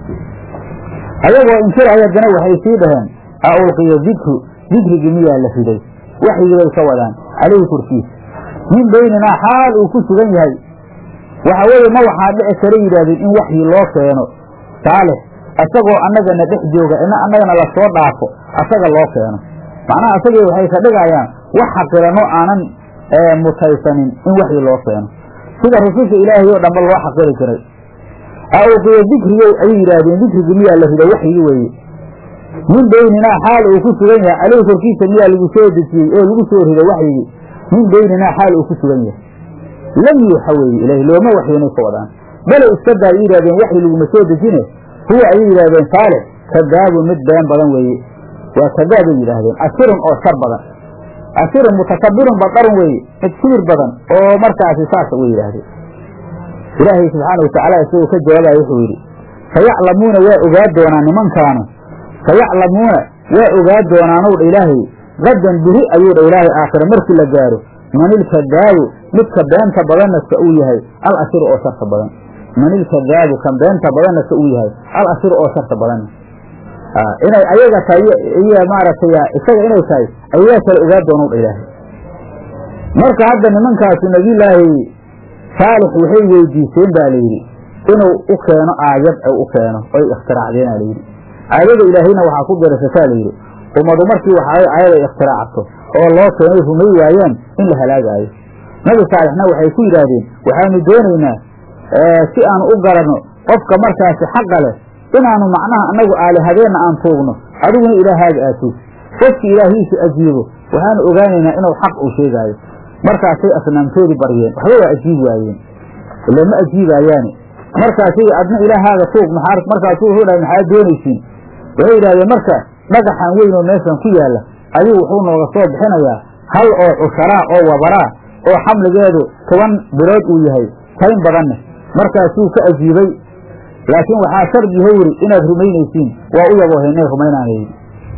ayagoo inkiraya haddana waxay sii dhaheen a ulqiya dikru dikrigii miyaa la riday waxyigii bay ka wadaan calayhi korkiisa min bayninaa xaal uu ku sugan yahay waxa weeye ma waxaa dhici kara yidhaahdeen in waxyi loo keeno saalix isagoo annagana dhex jooga ina annagana lasoo dhaafo asaga loo keeno macnaha asagii waxay ka dhigayaan wax xaqirano aanan mutaysanin in waxyi loo keeno sida rususha ilaahay oo dhanba loo xaqiri jiray auqiya dikrigow ayay yidhaahdeen dikrigii miyaa la riday waxyigi weeye min bayninaa xaal uu ku sugan yahay caleyhi korkiisa miyaa lagu soo dejiyey oo lagu soo riday waxyigii min bayninaa xaal uu ku sugan yahay lam yuuxa weeye ilaahi looma waxyoonay ka wadaan bale iskadaa ay yidhahdeen waxyi laguma soo dejine huwa ayay yidhahdeen saalix kadaabun mid been badan weeye waa kadaabay yidhaahdeen asirun oo shar badan asirun mutakabirun badarun weeye mid kibir badan oo markaasi saasa way yidhaahdeen ilaahay subxaana watacaala isagoo ka jawaabaya wuxuu yidhi sayaclamuuna waa ogaa doonaan nimankaanu sayaclamuuna waa ogaa doonaanow dha ilaahay gadan biri ayuu dha ilaahay aakhira markii la gaaro man ilkadaabu midka beenta badannaska uu yahay al asiru oo sharta badan man ilkadaabu kan beenta badannaska uu yahay al asiru oo sharta badanna inay ayaga tahay iyo maaragtay isaga inay tahay ayagaa kale ogaa doonow dha ilaahay marka hadda nimankaasu nabiyulaahi saalix waxay weydiiseen baa layidhi inuu u keeno aayad u keeno oy ikhtiraacdeena layidhi aayada ilaahayna waxaa ku dirasataa layidhi ummadu markii waxaa aayad ay ikhtiraacto oo loo keenay rumay waayaan in la halaagaayo nabi saalixna waxay ku yidhaahdeen waxaanu doonaynaa si aanu u garanno qofka markaasi xaqa leh inaanu macnaha annagu aalihadeenna aan tuugno adiguna ilaahaaga aad tuug qofki ilaahiisu ajiibo waxaanu ogaanaynaa inuu xaq uu sheegaayo markaasay asnaamtoodii baryeen waxba waa ajiib waayeen ila ma ajiibaayaani markaasay adna ilaahaaga tuug maxaa markaasuu wuxuu dhahay maxaad doonaysiin waxay yidhahdeen marka dhagaxan weyn oo meeshan ku yaalla ayuu wuxuu nooga soo bixinayaa hal oo cusharaa oo wabaraa oo xamligeedu toban bilood uu yahay tayn badanne markaasuu ka ajiibay laakiin waxaa shardi howri inaad rumaynaysiin waa u yaboohaynay rumaynaana yidhi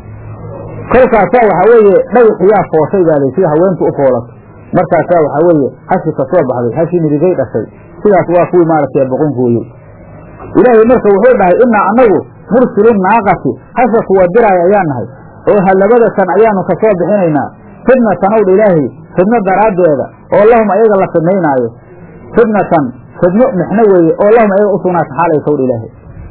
kolkaasaa waxaa weeye dhagaxiyaa fooshay baa sida haweentu u foolato markaasaa waxaa weeye hashi ka soo baxday hashii midigay dhashay sidaas waa kuwii maaragtay boqon gooyey ilaahay marka wuxuu dhahay innaa annagu mursilu naaqati hasha kuwa diraaya ayaan nahay oo hallabada tan ayaanu ka soo bixinaynaa fidnatan owdha ilaahay fidno daraaddeeda oo lahum ayaga la fidnaynaayo fidnatan fidno mixno weeye oo lahum ayaga u sugnaata xaalaysa owdha ilaahay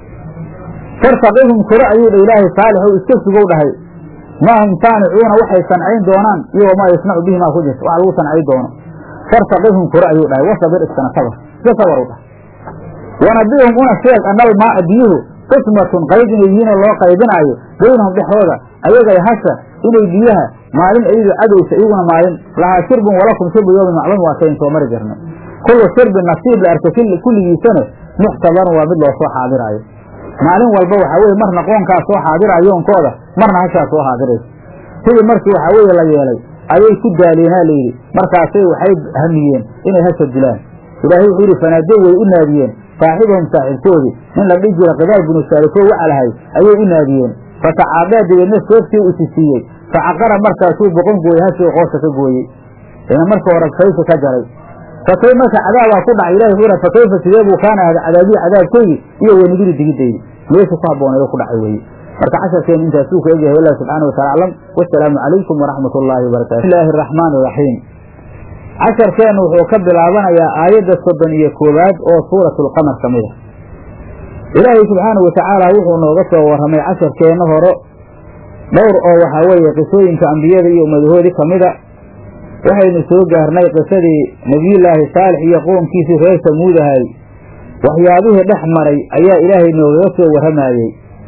fartaqihum kuro ayuu dha ilaahay saalixow iska sugow dhahay maa hum saanicuuna waxay sancayn doonaan iyo wamaa yasnacu bihi maa ku jirta wax lagu sancay doono fartaqihum kuro ayuu dhahay wasabir iskana sabar iska sabar u dhahay wanabihum una sheeg anal maa'a biyuhu qismatun qayb inay yihiinoo loo qaybinaayo baynahum dhexdooda ayagay hasha inay biyaha maalin ayadu cadowsa iyaguna maalin lahaa shirbun walakum shirbu yoomin macluum waa kayn soo mari jirnay kullu shirbin nasiib la arka kulligiisana muxtabarun waa mid loo soo xaadiraayo maalin walba waxaa weye marna qoonkaa soo xaadira yoonkooda marna hashaa soo xaadiraysa sidii markii waxaa weeye la yeelay ayay ku daaleenaa layidhi markaasay waxay hamiyeen inay hasha dilaan ilaahay wuxuu yidhi fanaadow way u naadiyeen saaxibahum saaxiibkoodii nin la dhihi jira kidaar binu saalifoo wacalahay ayay u naadiyeen fatacaadaa dabeedna seeftii isi siiyey facaqara markaasuu boqon gooyey hashii qoosha ka gooyey ina marka hore kayfa ka jaray fakay marka cadaabaa ku dhacay ilahi wuxuu fakayfa sidee buu kaana ahda cadaabiyi cadaabkeygii iyo wenigiri digidaydi meesha ku habbooneedo ku dhacay weeye marka casharkeen intaasuu ka egyahay wallah subxaana watala aclam wasalaamu calaykum waraxmat ullaahi wabarakatu bismillahi araxmaan iraxiim casharkeennu wuxuu ka bilaabanayaa aayadda soddon iyo koowaad oo suuratulqamar ka mid a ilaahay subxaanau watacaala wuxuu nooga soo warramay casharkeenna hore dhowr oo waxaa weeye qisooyinka ambiyada iyo ummadahoodii ka mida waxaynu soo gaarnay qisadii nebiyullaahi saalix iyo qoomkiisii reer samuudahay waxyaabihii dhex maray ayaa ilaahay noogaga soo warramayey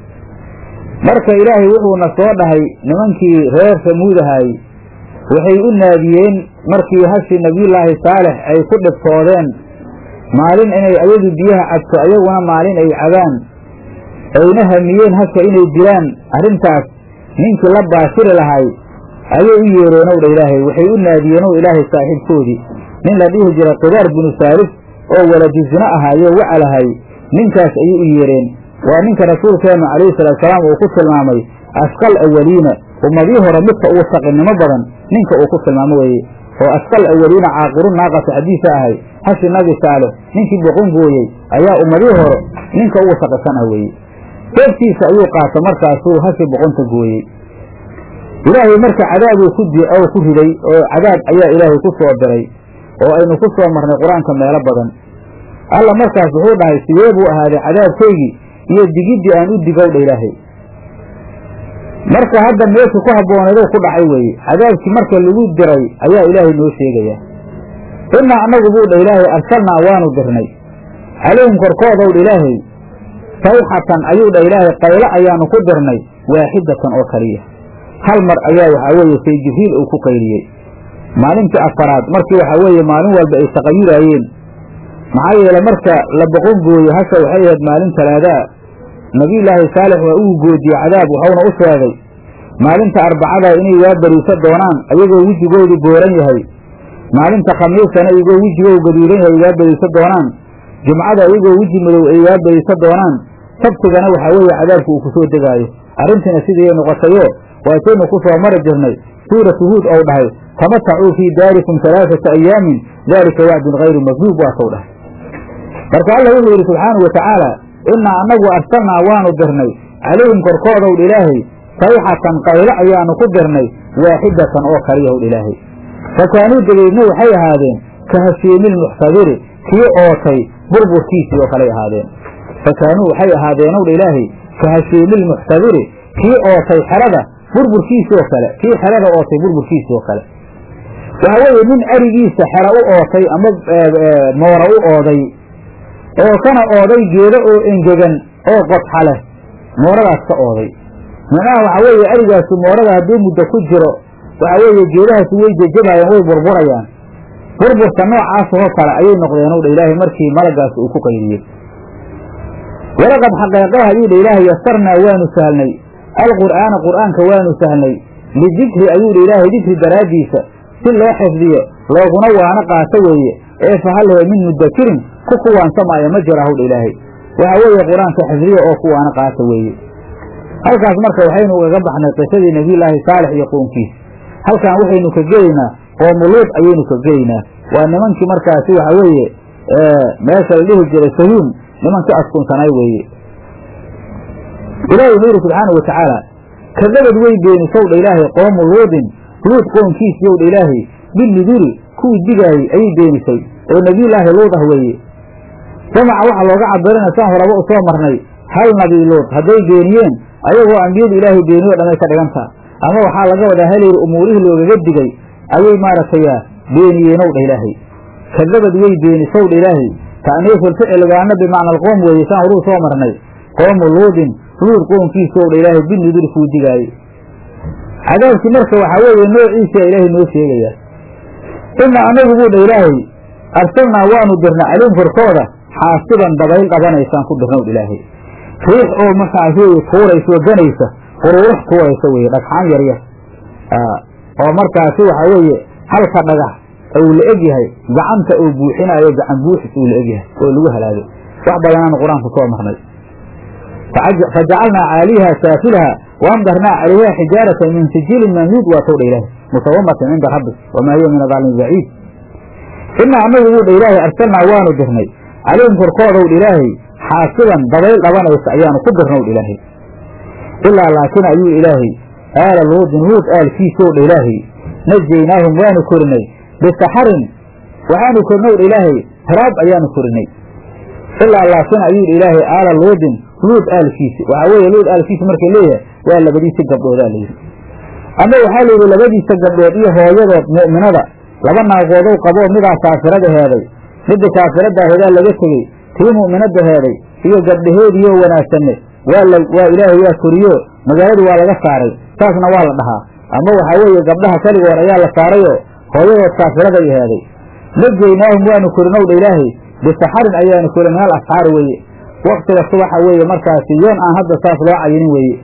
marka ilaahay wuxuuna soo dhahay nimankii reer samuudahay waxay u naadiyeen markii hashii nebiyullaahi saalix ay ku dhibtoodeen maalin inay ayadu biyaha cabto ayaguna maalin ay cabaan ayna hamiyeen hasha inay dilaan arrintaas ninkii la baashiri lahay ayay u yeereen owdha ilaahay waxay u naadiyeen ow ilaahay saaxiibkoodii nin la dhihi jira kidaar binu saalif oo walajisno ahaayo wacalahay ninkaas ayay u yeereen waa ninka rasuulkeennu calayhi salaatusalaam uu ku tilmaamay asqal awaliina ummadii hore midka ugu saqinimo badan ninka uu ku tilmaamo weeye oo asqal awaliina caaqiru naaqata xadiisa ahay hashi nabi saalix ninkii boqon gooyey ayaa ummadii hore ninka ugu saqisan ah weeye seeftiisa ayuu qaata markaasuu hashi boqonta gooyey ilaahay marka cadaabuu ku oo ku riday oo cadaab ayaa ilaahay ku soo diray oo aynu ku soo marnay qur-aanka meelo badan alla markaas wuxuu dhahay sidee buu ahaaday cadaabkaygii iyo digiddii aan u digowdha ilaahay marka hadda meesha ku habbooneedou ku dhacay weeye cadaabkii marka lagu diray ayaa ilaahay noo sheegaya innaa annagu buu dha ilaahay arsalnaa waanu dirnay calayhim korkoodow dha ilaahay sayxatan ayuu dha ilaahay qaylo ayaanu ku dirnay waaxidatan oo kaliya hal mar ayaa waxaa weeye say jibriil uu ku qayliyey maalintii afaraad markii waxaa weeye maalin walba ay taqayuraayeen maxaa yeele marka la boqon gooye hasha waxay ahayd maalin talaadaa nebiyullaahi saalix waa uu goodiyey cadaab waxauna u sheegay maalinta arbacada inay waa bariiso doonaan ayagoo wejigoodu booran yahay maalinta khamiisana iyagoo wejigoodu gaduudan yahay waa bariiso doonaan jumcada iyagoo weji madow ay waa bariiso doonaan sabtigana waxaa weeye cadaabku uu ku soo degaayo arrintiina sidiiay noqotayo waataynu ku soo mari jirnay suuratu huud ou dhahay tamatacuu fii daarikum alaaata ayaamin daalika wacdun hayru makduub waatau dhahay marka alla wuxuu yidhi subxaanau watacaala innaa annagu arsalnaa waanu dirnay calayhim korkoodowdh ilaahay sayxatan qaylo ayaanu ku dirnay waaxidatan oo kaliyahowdh ilaahay fa kaanuu dabeedna waxay ahaadeen ka hashiimilmuxtadiri kii ootay burburkiisii oo kaley ahaadeen fa kaanuu waxay ahaadeenowdha ilaahay ka hashiimilmuxtadiri kii ootay xerada burburkiisii oo kale kii xerada ootay burburkiisii oo kale waxa weeye nin arigiisa xero u ootay ama moora u ooday oo kana ooday geedo oo engegan oo qodxa leh mooradaas ka ooday macnaha waxaa weeye arigaasu moorada hadduu muddo ku jiro waxaa weeye geedahaasi way jejabayaan way burburayaan burburka noocaas oo kale ayay noqdeen ow dha ilaahay markii malagaas uu ku qaydiyey walaqad xaqeeqaha ayuu dha ilaahay yasarnaa waanu sahlnay alqur'aana qur'aanka waanu sahlnay lidikri ayuu dha ilaahay dikri daraaddiisa si loo xifdiyo looguna waana qaato weeye ee fahalhe min mudakirin ku kuwaansamaayo ma jira hawdha ilaahay waxa weeye qur-aanka xifdiya oo kuwaana qaata weeye halkaas marka waxaynu ugaga baxnay qisadii nebiyullaahi saalex iyo qoonkiis halkan waxaynu ka gelaynaa qoomuluud ayaynu ka gelaynaa waa nimankii markaasi waxa weeye meesha la dhihi jiray sayuun nimankii askunsanay weeye ilaahi wuxuu yidhi subxaanau watacaala kadabad way beenisowdha ilaahay qoomu luudin luud qoonkiisiyowdha ilaahay bilnuduri kuwii digaayey ayay beenisay oo nebiyullaahi luud ah weeye jamaca waxaa looga cabirina saan horaba u soo marnay hal nabi luud hadday beeniyeen ayagoo ambiyadu ilaahay beeniyo dhamay ka dhigantaa ama waxaa laga wadaa halayri umuurihii loogaga digay ayay maaragtay beeniyeenow dha ilaahay kadabad way beenisow dha ilaahay ta'niiful ficilgaana bimacna alqoom weeye saan horuu soo marnay qoomu luudin luud qoonkiisow dha ilaahay binuduri kuu digaayey cadaabkii marka waxaa weeye noociisa ilaahay noo sheegaya ina anagu buu dha ilaahay arsalnaa waanu dirna calayhim korkooda xaasiban dabayl qabanaysaan ku dirnow ilaahay riix oo markaas wey tuuraysa oo ganaysa quruurux tuuraysa weye dhagxaan yaryar oo markaasi waxaa weeye halka dhagax uu la eg yahay gacanta uu buuxinaayo gacan buuxis uu la eg yahay oo lagu halaagay wax badanaanu qur-aanku soo marnay fajacalnaa caaliha saafilaha waamdarnaa calayha xijaaratan min sijiilin mamduud waa towdha ilaahay musawamatan cinda rabbi wamaa hiya min adaalimi baciid ina anagu buu dha ilaahay arsalnaa waanu dirnay calayhim korkoodow dha ilaahay xaasiban dabayl dhabanaysa ayaanu ku dirnow dha ilaahay ilaa laakin ayuu ilaahay aala luudin luud aalkiisow dha ilaahay najaynaahum waanu korinay bisaxarin waxaanu korinow dha ilaahay hiraab ayaanu korinay ilaa laakin ayuu dha ilaahay aala luudin luud aalkiisi waxaa weeye luud aalkiisi markay leeyahay waa labadiisa gabdhoodaa layidhi ama waxaa layidhi labadiisa gabdhood iyo hooyadood mu'minada laba naagoodow qaboo midaa kaafirada heeday midda kaafirada heedaa laga tegey tii mu'minada heeday iyo gabdhaheediioo wanaagsanne waa la waa ilaahay waa koriyo magaaladii waa laga saaray saasna waa la dhahaa ama waxaa weeye gabdhaha keligood ayaa la saarayoo hooyadood kaafiraday heeday najaynaahum waanu korinow dha ilaahay bisaxarin ayaanu korin minal asxaari weeye waktiga subaxa weeye markaasi yoon aan hadda saas loo cayinin weeye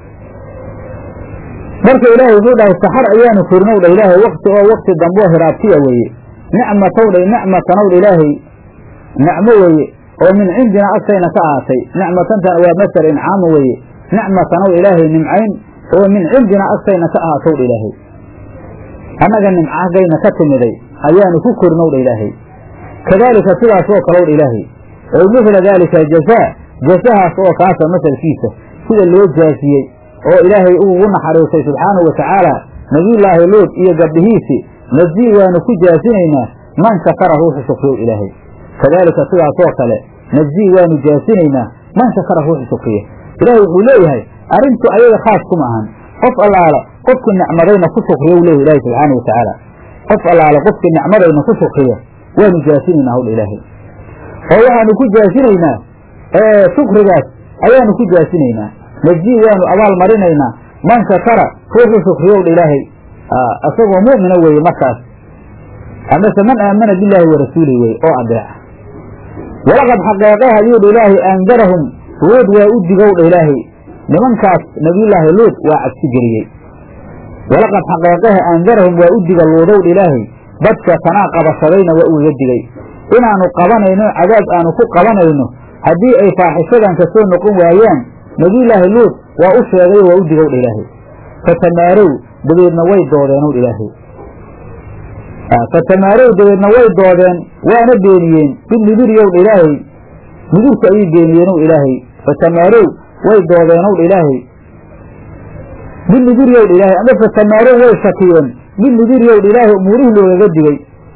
marka ilaahay wuxuu dhahay saxar ayaanu korinow dha ilaahay wakti oo wakti damboo hiraabtiya weeye nicmatow dha nicmatanow dha ilaahay nicmo weeye oo min cindina agtayna ka ahaatay nicmatantan waa masar incaamu weeye nicmatanow ilaahay nimcayn oo min cindina agtayna ka ahaatow dha ilaahay annaga nimcagayna ka timiday ayaanu ku korinow dha ilaahay kadaalika sidaas oo kalow dha ilaahay oo mithla daalika jazaa jasahaas oo kaasa masalkiisa sida loo jaasiyey oo ilaahay ugu naxariistay subxaanahu watacaala nebiyullaahi luud iyo gabdhihiisi najii waanu ku jaasinaynaa man shakara ruuxu shukriyow ilaahay kadaalika sidaasoo kale najii waanu jaasinaynaa man shakara ruuxu shukriya ilaahay wuxuu leeyahay arrintu ayaga khaas kuma ahan qof allaala qofkii nicmadayna ku shukriya u leeyahy ilahi subxaana watacaala qof allaala qofkii nicmadayna ku shukriya waanu jaasinaynaa hawdha ilaahay oo waxaanu ku jaasinaynaa shukrigaas ayaanu ku jaasinaynaa najii waanu abaal marinaynaa man shakara ruuxu shukriyowdha ilaahay isagoo mu'mina weeye markaas amase man aamana billaahi wa rasuulihi weye oo adeeca walaqad xaqeeqaha ayuudha ilaahay aandarahum luud waa u digowdha ilaahay nimankaas nabiyullaahi luud waa cabsi geliyey walaqad xaqeeqaha aandarahum waa u diga luudowdha ilaahay dadka tanaa qabashadayna waa ugaga digay inaanu qabanayno cadaab aanu ku qabanayno haddii ay faaxishadan ka soo noqon waayaan nebiyullaahi luud waa u sheegayo waa u digowdha ilaahay fatamaarow dabeedna way doodeenowdha ilaahay fatamaarow dabeedna way doodeen waana beeniyeen binuduriyowdha ilaahay nudurka ayay beeniyeenow ilaahay fatamaarow way doodeenowdha ilaahay binuduriyowdha ilaahay ama fatamaarow way shakiyeen binuduriyowdha ilaahay umuurihii loogaga digay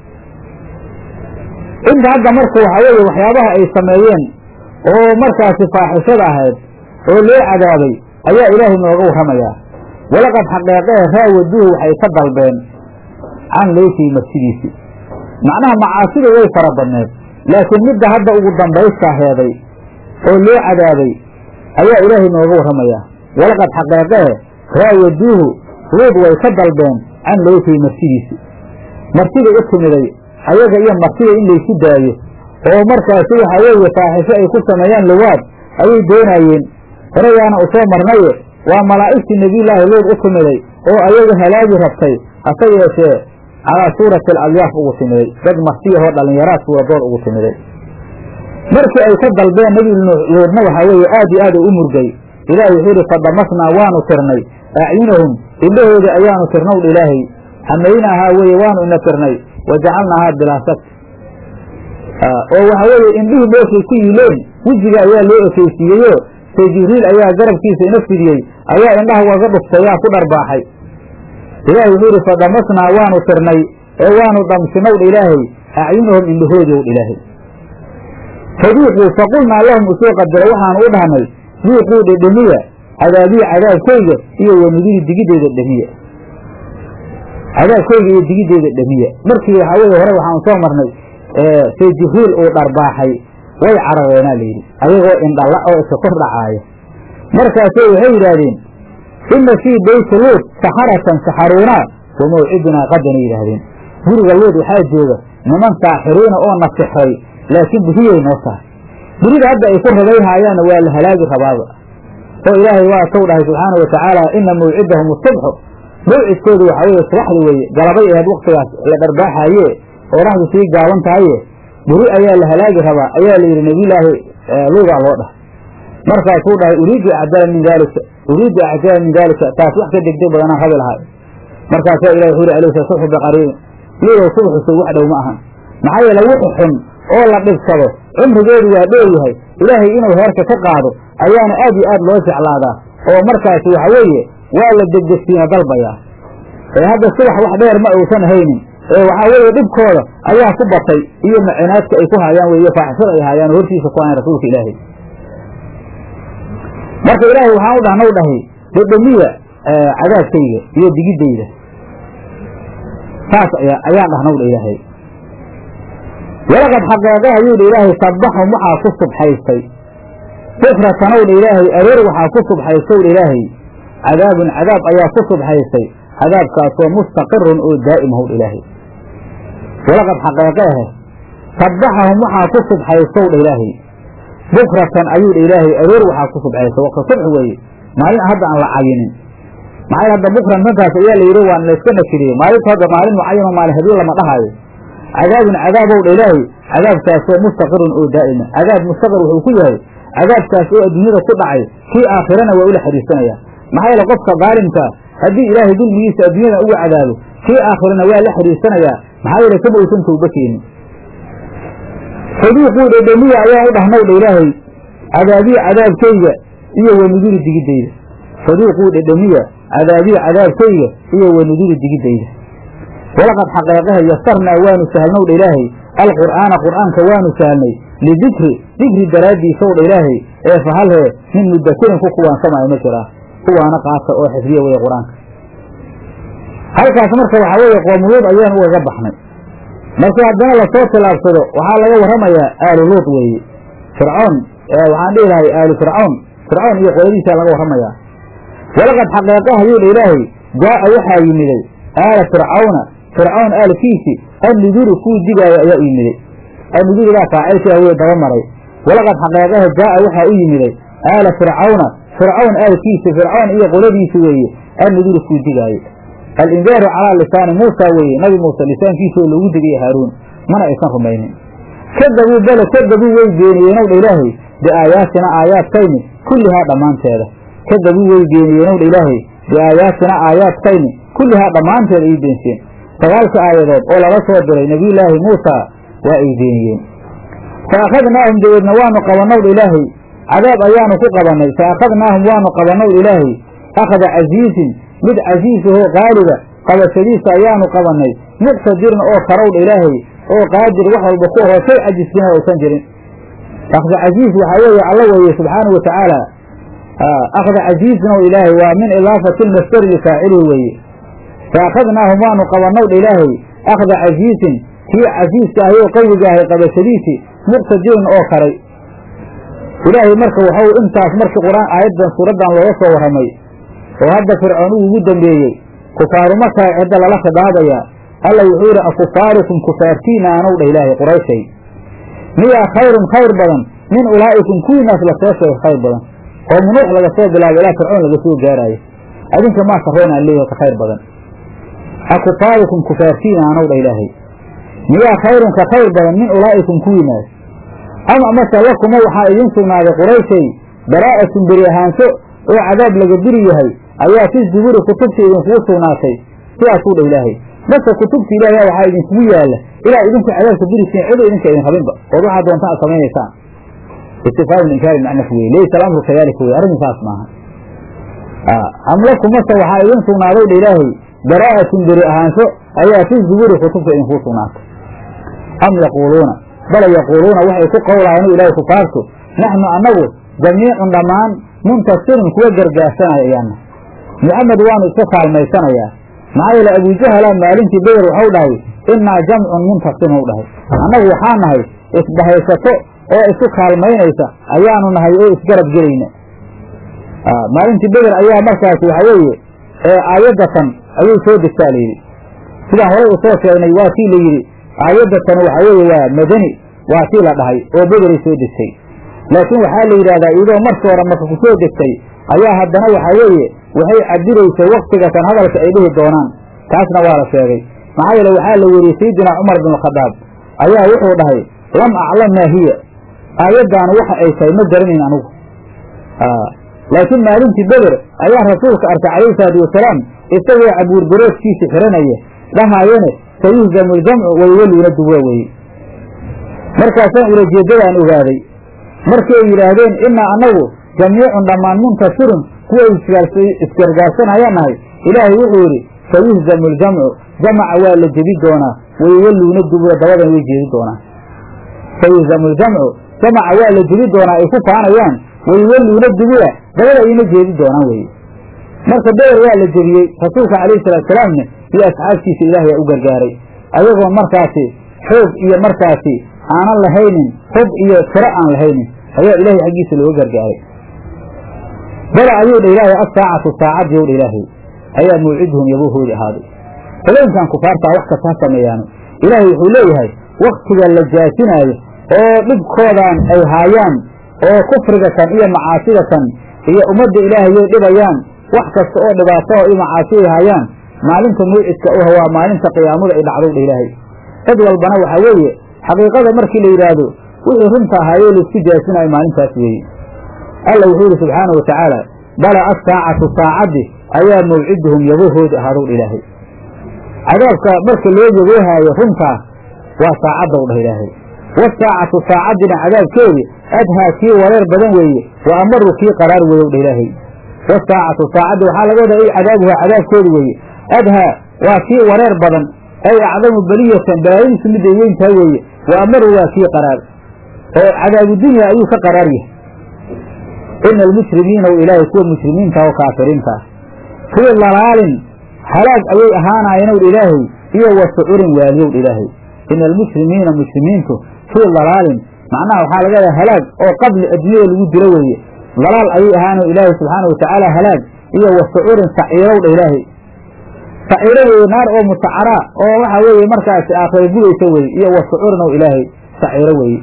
inta hadda marka waxaa weeye waxyaabaha ay sameeyeen oo markaasi faaxishada ahayd oo loo cadaabay ayaa ilaahay nooga warramayaa walaqad xaqeeqee raawaduuhu waxay ka dalbeen can leytii marsidiisii macnaha macaasida way fara badneed laakiin midda hadda ugu dambaysta heeday oo loo cadaabay ayaa ilaahay nooga warramayaa walaqad xaqeeqee raawaduuhu luud way ka dalbeen can leytii marsidiisii martida u timiday ayaga iyo martida in laysu daayo oo markaasi waxa weeye faaxisho ay ku sameeyaan luwaad ayay doonaayeen horeyaana u soo marnaye waa malaa'igtii nebiyullaahi luud u timiday oo ayaga halaagi rabtay hase yeeshee calaa suurati aladyaaf ugu timiday dad martiyahoo dhallinyaraad suuradood ugu timiday markii ay ka dalbeen nebi luudna waxaa weeye aad iyo aad u u murgay ilahi wuxuu yidhi fadamasnaa waanu tirnay acyunahum indhahooda ayaanu tirnow dha ilaahay xamaynaahaa weeye waanu ina tirnay wa jacalnaahaa bilaasad oo waxa weeye indhihii meeshay ku yiileen wejiga ayaa loo ekeysiiyeyo see jibriil ayaa garabkiisa ina fidiyey ayaa indhaha waga dhuftayaa ku dharbaaxay ilaahi wuxuu yidhi fadamasnaa waanu tirnay ee waanu dhamsinow dha ilaahay acyunahum indhahoodow dha ilaahay faduuquu faqulnaa lahum usoo qadaro waxaanu u dhahnay duuquu dhedhemiya cadaabiya cadaabkayga iyo wanudiri digideyda dhemiya cadaabkayga iyo digideyda dhemiya markii waxaa weye hore waxaanu soo marnay see jibriil uu dharbaaxay way carareenaa layidhi ayagoo indhala oo iska kor dhacaaya markaasay waxay yidhaahdeen inna fii beyti luud saxaratan saxaruunaa wa mawcidunaa qadanay yidhaahdeen guriga luud waxaa jooga niman saaxiriina oo na sixray laakiin buriyay noo tahay burida hadda ay ku rabayhaayaanna waa la halaagi rabaaba oo ilaahay waa tow dhahay subxaana wa tacaala ina mawcidahum asubxu mawcidkoodu waxaa weeye subaxdi weeye galabay ahayd waktigaas la dharbaaxaaye oo dhaxdu sii gaaban tahaye buri ayaa la halaagi rabaa ayaa la yidhi nebiyulaahi luugaa loo dhahay markaasuu dhahay uriidu acdala min daalika uriidu acdala min daalika taas wax ka degdeg badanaan rabi lahay markaasaa ilahi wuxuu yhi alaysa subxu biqariibin luudow subaxuso wax dhow ma ahan maxaa yeele wuxu xun oo la dhibsado cumrigeedu waa dheer yahay ilaahay inuu heerka ka qaado ayaana aad iyo aad loo jeclaadaa oo markaasi waxa weeye waa la degdegsiina dalbayaa ee hadda subax wax dheer ma uusan haynin ee waxaa weeye dhibkooda ayaa ku batay iyo macinaadka ay ku haayaan weeye faaxishada ay haayaan oo hortiisa ku hayan rasuulka ilaahay marka ilaahay waxaan u dhahnaw dhahay dhedhemiya cadaabkayga iyo digidayda saas ayaan dhahnaw dha ilaahay walaqad xaqeeqe ayuu dha ilaahay sabbaxum waxaa ku subxaystay bukratan ow dha ilaahay aroor waxaa ku subxaystow dha ilaahay cadaabun cadaab ayaa ku subxaystay cadaabkaasoo mustaqirun oo daa'im how dha ilaahay walaqad xaqeeqeehe sabbaxahum waxaa ku subxaystow dha ilaahay bukratan ayuu dha ilaahay aroor waxaa ku subxaystay waqti subx weeye maalin hadda aan la cayinin maxaa hadda bukran tankaas ayaa la yidhi waan layska nakiriyey maalinta hadda maalin mucayano maalin habiin lama dhahaayo cadaabun cadaabow dha ilaahay cadaabkaasoo mustaqirun oo daa'ima cadaab mustaqir wuxuu ku yahay cadaabkaas oo adduunyada ku dhacay kii aakhirana waa ula xariisanaya maxaa yeele qofka daalimkaa haddii ilaahay dulmigiisa adduunyada uga cadaabo kii aakhirana waa la xariisanayaa maxaa yeele kama uusan towba keenin saduuquu dhedhemiya ayaan u dhahnaw dha ilaahay cadaabiya cadaabkayga iyo wanuduri digidayda saduuquu dhedhemiya cadaabiya cadaabkayga iyo wanuduri digidayda walaqad xaqeeqaha yasarnaa waanu sahlnow dha ilaahay alqur'aana qur'aanka waanu sahlnay lidikri dikri daraaddiisow dha ilaahay ee fahalhee min mudakirin ku kuwaansamaayo ma jiraa kuwaana qaata oo xifdiya weeye qur-aanka halkaas marka waxaa weeye qoomuluud ayaan ugaga baxnay markii haddana lasoo tilaabsado waxaa laga warramayaa aalu luud weeye fircoon waxaan dhihi lahay aalu fircoon fircoon iyo qoladiisaa laga warramayaa walaqad xaqeeqaha yuu dha ilaahay jaa'a waxaa yimiday aala fircawna fircawn aalkiisi annuduru kuu digaayo ayaa u yimiday annuduridaa faacilkii haweye daba maray walaqad xaqeeqaha jaa'a waxaa u yimiday aala fircawna fircawn aalkiisi fircoon iyo qoladiisi weeye annuduru kuu digaayo alindaaru calaa lisaani muusa weeye nabi muuse lisaankiisoo loogu digaya haaruun mana aysan rumaynin kadabuu bale kadabuu way beeniyeenow dha ilaahay biaayaatina aayaadkayni kullihaa dhammaanteeda kadabuu way beeniyeenow dha ilaahay biaayaatina aayaadkayni kullihaa dhammaanteed ay beensiyeen sagaalka aayadood oo lala soo diray nebiyullaahi muusa waa ay beeniyeen fa akhadnaahum dabeedna waanu qabannow dha ilaahay cadaab ayaanu ku qabannay fa akhadnaahum waanu qabannow dha ilaahay akhda casiisin mid casiisahoo qaaliba qabashadiisa ayaanu qabannay muqtadirna oo karowdha ilaahay oo qaadir wax walba ku ahoo shay cajisbina uusan jirin akhda casiis waxaa weeye alla weeye subxaanahu wa tacaala akhda casiisna ilaahay waa min idaafati lmasdari lifaacilihi weeye fa akhadnaahum waanu qabannowdha ilaahay akhda casiisin kii casiiska ahay oo qawiga ahay qabashadiisii muqtadirin oo karay ilaahay marka waxau intaas markii qur-aan aayaddan suuraddan looga soo warramay oo hadda fircoon uu ugu dambeeyey kufaaru markaa cidda lala khidaabayaa alla wuxuu yidhi akufaarikum kufaartiina anow dha ilaahay qurayshay miyaa khayrun khayr badan min ulaa'ikum kuwiinaas lasoo sheegay khayr badan oo munuux laga soo bilaabo ilaa fircoon laga soo gaaraayo adinka maa sarreyn aan leeyahay ka khayr badan akufaarikum kufaartiina anow dha ilaahay miyaa khayrun ka khayr badan min ulaa'ikum kuwiinaas ama amase lakuma waxaa idiin sugnaaday qurayshay baraa'atun beri ahaansho oo cadaab laga diri yahay ayaa fi zuburi kutubta idinkugu sugnaatay sidaasuu dha ilaahay marka kutubta ilaahay waxaa idinkugu yaalla ilaa idinku cadaabka dirisiin cido idinka idin rabinba ood waxaa doontaan ad samaynaysaan istifaamu inkaari macnaf weye laysa alamru kadalika weye arrin saas maaha am lakumase waxaa idin sugnaaday dha ilaahay baraa'atun beri ahaansho ayaa fi zuburi kutubta idinkugu sugnaatay am yaquuluuna bala yaquuluuna waxay ku qowlaayanu ilaahay kufaartu naxnu annagu jamiicun dhammaan muntasirun kuwa gargaarsanaya ayaana muxamed waanu iska kaalmaysanayaa maxaa yeele abujahala maalintii beder waxau dhahay innaa jamcun muntasirun u dhahay annagu waxaa nahay isbahaysato oo isu kaalmaynaysa ayaanu nahay oo isgarab gelayna maalintii beder ayaa markaasi waxa weeye aayaddatan ayay soo degtaa layidhi sidaan horay u soo sheegnay waa tii la yidhi aayaddatan waxa weeye waa madani waa tii la dhahay oo bederay soo degtay laakiin waxaa la yidhahdaa iyadoo markii hore marka ku soo degtay ayaa haddana waxaa weeye waxay cabiraysay waktigatan hadalka ay dhihi doonaan taasna waa la sheegay maxaa yeele waxaa la weriyey sayidina cumar bin khadaab ayaa wuxuu dhahay lam aclam maa hiya aayaddaanu waxa ay tahay ma garanayn anugu laakiin maalintii beder ayaa rasuulka arkay calayhi salaatu wasalaam isagoo cabuurbaroodkiisa xiranaya dhahaayane sayuhzamu ljamcu waywaluuna dubura weye markaasaan ulajeeddadaan ogaaday markay yidhaahdeen innaa annagu jamiicun dhammaan muntasirun kuwa isgargaarsanayaan nahay ilaahay wuxuu yidhi sayuhzamu ljamcu jamaca waa la jebi doonaa waywaluuna dubura dabadan way jeedi doonaa sayuhzamu ljamcu jamaca waa la jebi doonaa ay ku faanayaan waywaluuna dubura dabada ayna jeedi doonaan weye marka beder waa la jebiyey rasuulka calayhi salaatusalaamna iyo asxaabtiisa ilaahay aa u gargaaray ayagoon markaasi xoog iyo markaasi aanan lahaynin hub iyo tiro aan lahaynin ayaa ilaahay xaggiisa looga gargaaray bala ayuu dha ilaahay asaacatu saacadii ow dha ilaahay ayaa mawciduhum yabuhoodi ahaaday habeenkan kufaartaa wax kasta ha sameeyaano ilaahay wuxuu leeyahay waktiga la jaasinaayo oo dhibkoodan ay haayaan oo kufriga kan iyo macaasida kan iyo ummadda ilaahayay dhibayaan wax kasta oo dhibaato iyo macaasi ay haayaan maalinta mawcidka u waa maalinta qiyaamada ay dhacdow dha ilaahay cid walbana waxaa weeye xaqiiqada markii la yidhaahdo wixii runta ahaayee laisku jaasinayo maalintaas weeye alla wuxuu yidhi subxaana wa tacaala bala asaacatu saacaddi ayaa mawciduhum yabahooda ahaadow dha ilaahay cadaabka marka loo yaboohaayo runtaa waa saacaddaw dhah ilaahay wasaacatu saacaddina cadaabkeedi adhaa kii wareer badan weeye wa amaru kii qaraar weeyow dha ilaahay wasaacatu saacaddi waxaa laga wadaa ay cadaabuhaa cadaabkeedi weeye adhaa waa kii wareer badan ay acdamu beliyatan balaayadiisu mid ay weyn tahay weeye wa amaru waa kii qaraar oo cadaabu dunya ayuu ka qaraar yahay ina almushrimiina w ilaahay kuwa mushrimiinta oo kaafiriinta ah fii dalaalin halaag ayay ahaanaayeen w ilaahay iyo wa sucurin waaliyow ilaahay ina almushrimiina mushrimiintu fii dalaalin macnaha waxaa laga yadaa halaag oo qabli addunyada lagu dilo weeye dalaal ayay ahaano ilaahay subxaana watacaala halaag iyo wa sucurin saciirow dha ilaahay saciiro weeye naar oo mutacaraa oo waxa weeye markaasi aakhira gudaysa weye iyo wa sucurin ow ilaahay saciiro weeye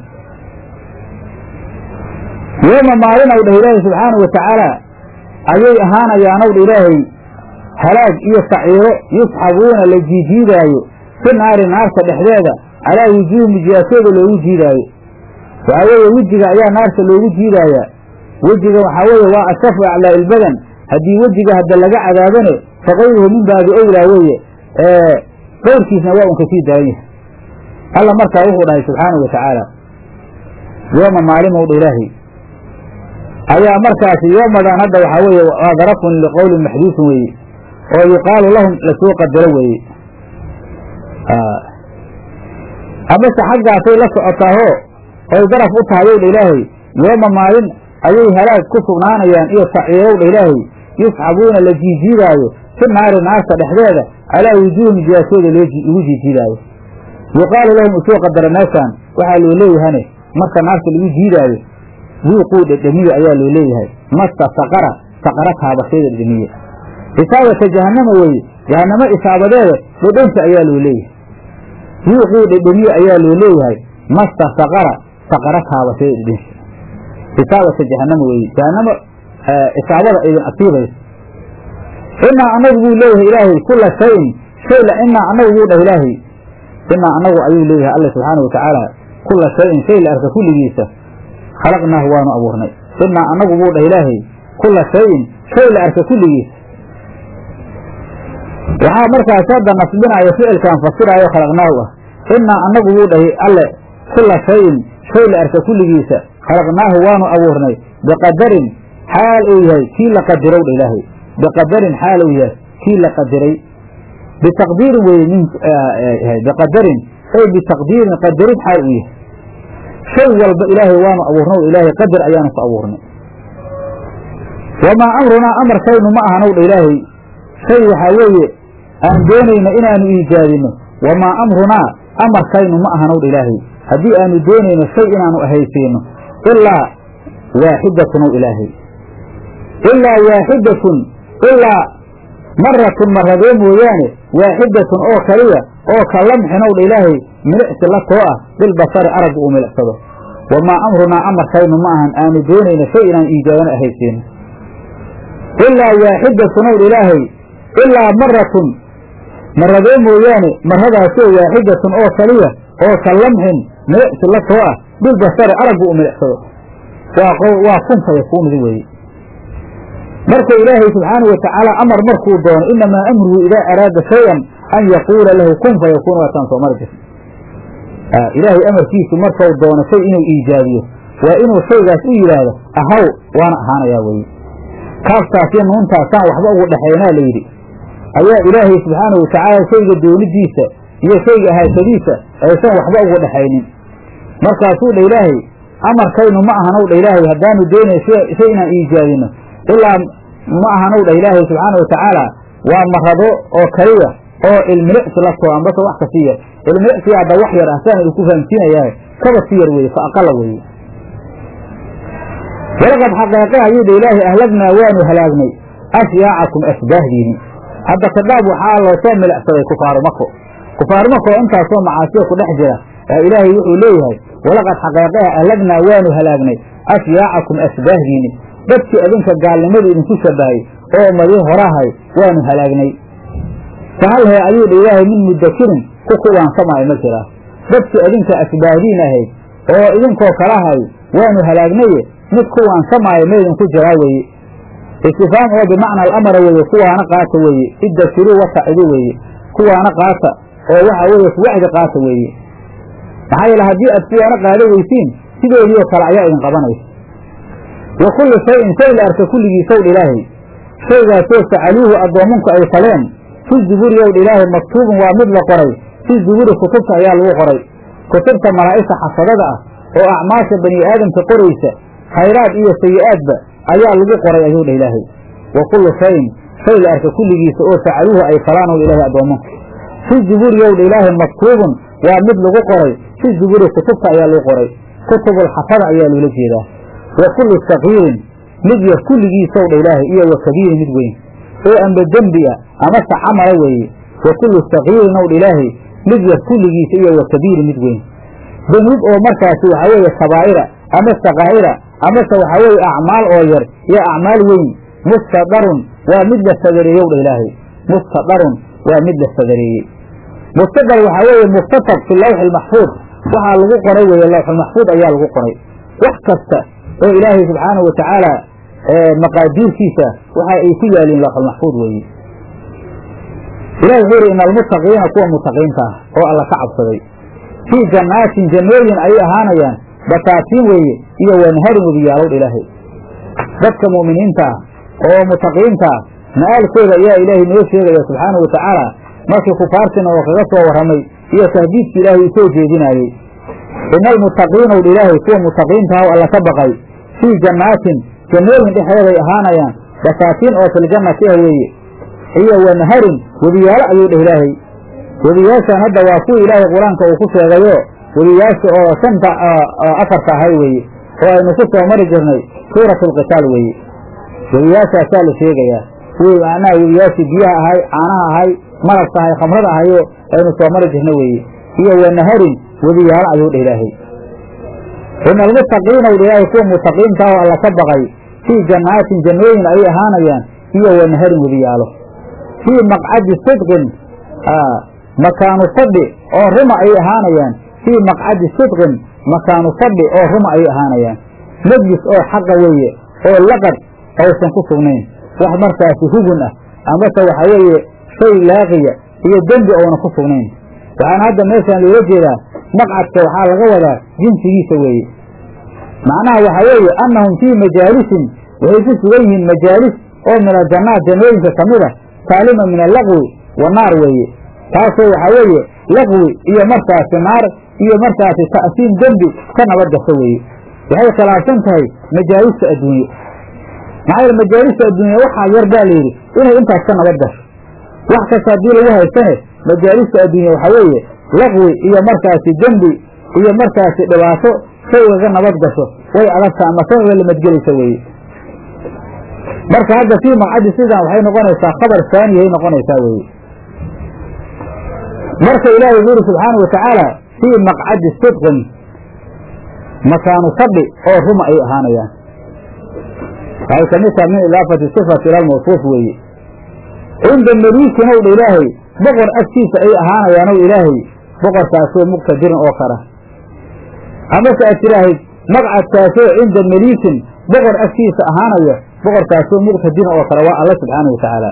yooma maalin ow dhah ilaahay subxaana wa tacaala ayay ahaanayaanow dha ilaahay halaag iyo saciiro yusxabuuna la jiijiidaayo fi naari naarta dhexdeeda calaa wujuuhi mijiyaasooda loogu jiidaayo waxaa weeye wejiga ayaa naarta loogu jiidaayaa wejiga waxaa weeye waa ashafu aclaa ilbadan haddii wejiga hadda laga cadaabane fakayruhu min baabi owlaa weeye qayrkiisna waa un kasii daran yahay alla markaa wuxuu dhahay subxaana wa tacaala yooma maalimow dha ilaahay ayaa markaasi yoomadan hadda waxaa weeye waa darafun liqowlin maxduufin weeye oo yuqaalu lahum lasoo qadaro weeye amase xaggaasay la socotaaho oy daraf u tahay ow dha ilaahay yooma maalin ayay halaag ku sugnaanayaan iyo saciirow dha ilaahay yusxabuuna la jiijiidaayo fi naari naarta dhexdeeda calaa wujuuhi mijiyaasooda lagu jiijiidaayo yuqaalu lahum usoo qadara meeshaan waxaa loo leeyahane marka naarta lagu jiidaayo duuquu dhedhemiye ayaa loo leeyahay masta saqara saqara taabashayda dhedhemiye isaabata jahannama weeye jahannamo isaabadeeda dhedhanka ayaa loo leeyahay yuuquu dhedhemiye ayaa loo leeyahay masta saqara saqara taabatay dhedhensi isaabata jahannama weeye jahannamo isaabada idin asiibaysa inaa anagu buu leeyahay ilaahay kula shayin shay la inaa anagu buu dhah ilaahay inaa anagu ayuu leeyahay alla subxaanau watacaala kula shayin shay la arka kulligiisa khalaqnaahu waanu abuurnay inaa anagu buu dhah ilaahay kula shayin shay la arka kulligiisa waxaa markaas hadda nasbinaya ficilkan fasiraayo khalaqnaahu ah inaa anagu buu dhahay alle kula shayin shay la arka kulligiisa khalaqnaahu waanu abuurnay biqadarin xaal uu yahay kii la qadirow dha ilaahay biqadarin xaal uu yahay kii la qadiray bitaqdiirin weye min biqadarin ay bitaqdiirin qadarin xaal uu yahay shay walba ilaahay waanu abuurnay ilaahay qadar ayaanu ku abuurnay wamaa amrunaa amarkaynu ma ahanow dha ilaahay shay waxaa weeye aan doonayno inaanu iijaadino wamaa amrunaa amarkaynu ma ahanow dha ilaahay haddii aanu doonayno shay inaanu ahaysiino ilaa waaxidatun ow ilaahay ilaa waaxidatun ilaa maratun maradee mooyaane waaxidatun oo kaliya oo ka lamxinow dha ilaahay milicsi la too ah bilbasari aragga uu milicsado wamaa amrunaa amarkaynu ma ahan aanu doonayno shay inaan iijaadano ahaysiino ilaa waaxidatun ow dha ilaahay ilaa maratun maradee mooyaane maradaasoo waaxidatun oo kaliya oo ka lamxin milicsi la too ah bilbasari aragga uu milicsado waa kun fayakuunidi weeye marka ilaahay subxaanau watacaala amar markuu doono inamaa amruhu idaa araada shayan an yaquula lahu kun fayakuun waataan soo mari jirta ilaahay amarkiisu markau doono shay inuu iijaabiyo waa inuu shaygaas u yidhaahdo ahaw waana ahaanayaa weye kaaftaasiyo nuuntaasaan waxba ugu dhexaynaa layidhi ayaa ilaahay subxaanau watacaala shayga doonidiisa iyo shayga ahaashadiisa aysan waxba ugu dhexaynin markaasuu dha ilaahay amarkaynu ma ahanow dha ilaahay haddaanu doonay shay inaan iijaabino ilaa ma ahanow dha ilaahay subxaana watacaala waa marado oo kaliya oo ilmilicsi la too ambase wax ka sii yar ilmilicsiga hadda wax yar ah saan idinku fahamsiinayaa kaba si yar weeye fa aqala weeye walaqad xaqeeqe ayuu dha ilaahay ahlagnaa waanu halaagnay ashyaacakum asbaahdiini hadda kadhaab waxaa loo soo milicsaday kufaaru mako kufaaru mako oo intaasoo macaasiya ku dhex jira ilaahay wuxuu leeyahay walaqad xaqeeqeha ahlagnaa waanu halaagnay ashyaacakum asbaahdiini dadkii adinka gaalnimadu idinku shabahay oo ummadii horahay waanu halaagnay fahal hee ayuu dha ilaahay min mudakirin ku kuwaansamaayo ma jiraa dadkii adinka asbaahdiin ahayd oo idinkoo kalahay waanu halaagnaye mid kuwaansamaayo maydinku jiraa weeye istifaam oo bimacna alamara weeye kuwaana qaata weeye iddakiruu wasacidu weeye kuwaana qaata oo waxa weeye kuwacdi qaata weeye maxaa yeele haddii aad kuwaana qaada weysiin sidoodiioo kale ayaa idin qabanaysa wa kullu shayin shay la arka kulligiisowdha ilaahay shaygaasoo facaluuhu addoomanku ay faleen fi zuburi owdha ilaahay maktuubun waa mid la qoray fi zuburi kutubta ayaa lagu qoray kutubta malaa'igta xafadada ah oo acmaasha bani aadamka qoraysa khayraad iyo sayi-aadba ayaa lagu qoray ayuu dha ilaahay wa kullu shayin shay la arka kulligiisa oo facaluuhu ay falaan ow ilaahay addoomanku fi zuburi owdha ilaahay maktuubun waa mid lagu qoray fi zuburi kutubta ayaa lagu qoray kutubulxafada ayaa loola jeedaa wa kullu sakiirin mid yar kulligiisow dha ilaahay iyo wa kabiirin mid weyn oo amba dembi ah amase camala weeye wa kullu sakiirin ow dha ilaahay mid yar kulligiisa iyo wa kabiirin mid weyn danuub oo markaasi waxaa weeye kabaa'ira ama sakaa'ira amase waxaa weeye acmaal oo yar iyo acmaal weyn mustadarun waa mid la sadareeyow dha ilaahay mustadarun waa mid la sadareeyey mustadar waxaa weeye muktasab fi lawxi lmaxfuud waxaa lagu qoray weeye lawxulmaxfuud ayaa lagu qoray wax kasta oo ilaahay subxaanahu watacaala maqaadiirkiisa waxa ay ku yaaliin lawxulmaxfuud weeye ilahi wuxuu yidhi ina almuttaqiina kuwa mutaqiinta ah oo alla ka cabsaday fii jannaatin jannooyin ayay ahaanayaan basaatiin weeye iyo wanharin webiyaalowdha ilaahay dadka mu'miniinta ah oo mutaqiinta ah ma'aalkooda ayaa ilaahay noo sheegaya subxaanahu watacaala markii kufaartina oo kaga soo warramay iyo tahdiidki ilaahay uu soo jeedinaayey ina almuttaqiina wdha ilaahay kuwa mutaqiinta ah alla ka baqay fii jannaatin jannooyin dhexdeeday ahaanayaan basaatiin oo filjannati ah weeye iyo wanharin webiyaalo ayuu dheh ilaahay webiyaashan hadda waa kuwii ilaahay qur-aanka uu ku sheegayo webiyaasha oo shanta afarta ahay weeye oo aynu ku soo mari jirnay suuratu alqitaal weeye webiyaashaasaa la sheegayaa wey macnaha webiyaashii biyaha ahay caanaha ahay malabka ahay khamrada ahayo aynu soo mari jirna weeye iyo wanaharin webiyaalo ayuu dha ilaahay ina almuttaqiina u dha ilaahay kuwa mutaqiinta oo alla ka baqay fii jannaatin jannooyin ayay ahaanayaan iyo wanaharin webiyaalo fii maqcadi sidqin makaanu fadhi oo ruma ayay ahaanayaan fii maqcadi sidqin makaanu fadhi oo ruma ayay ahaanayaan majlis oo xaqa weeye oo laqad aysan ku sugnayn wax markaasi hugun ah amase waxa weeye shay laaqiya iyo dembi oona ku sugnayn waxaana hadda meeshaan looga jeedaa maqcadka waxaa laga wadaa jinsigiisa weeye macnaha waxaa weeye annahum fii majaalisin waxay ku sugan yihiin majaalis oo min aljannaat jannooyinka ka mid a saalima min allaqwi wa naar weeye taasoo waxaa weeye laqwi iyo markaasi naar iyo markaasi ta'siim dembi ka nabad gasho weeye waxay khilaafsan tahay majaalista adduunye maxaa yeele majaalista adduunya waxaa yar baa layidhi inay intaas ka nabad gasho wax kasta haddii lagu haysane majaalista adduunya waxaa weeye laqwi iyo markaasi dembi iyo markaasi dhibaato shaygaga nabad gasho way adagtaa ama kaga lamadgelaysa weeye marka hadda fii maqcadi sidan waxay noqonaysaa khabar saaniyahay noqonaysaa weeye marka ilaahay wuxu yuri subxaana wa tacaala fii maqcadi sidqin makaanu fadhi oo ruma ay ahaanayaan waxay ka mid taha min idaafati sifati ila lmawsuuf weeye cinda meliikin ow dha ilaahay boqor agtiisa ay ahaanayaan ow ilaahay boqorkaasoo muqtadirin oo kara amase aad tidhaahid maqcadkaasoo cinda meliikin boqor agtiisa ahaanaya boqorkaasoo muqtadirin oo kale waa alla subxaana wa tacaala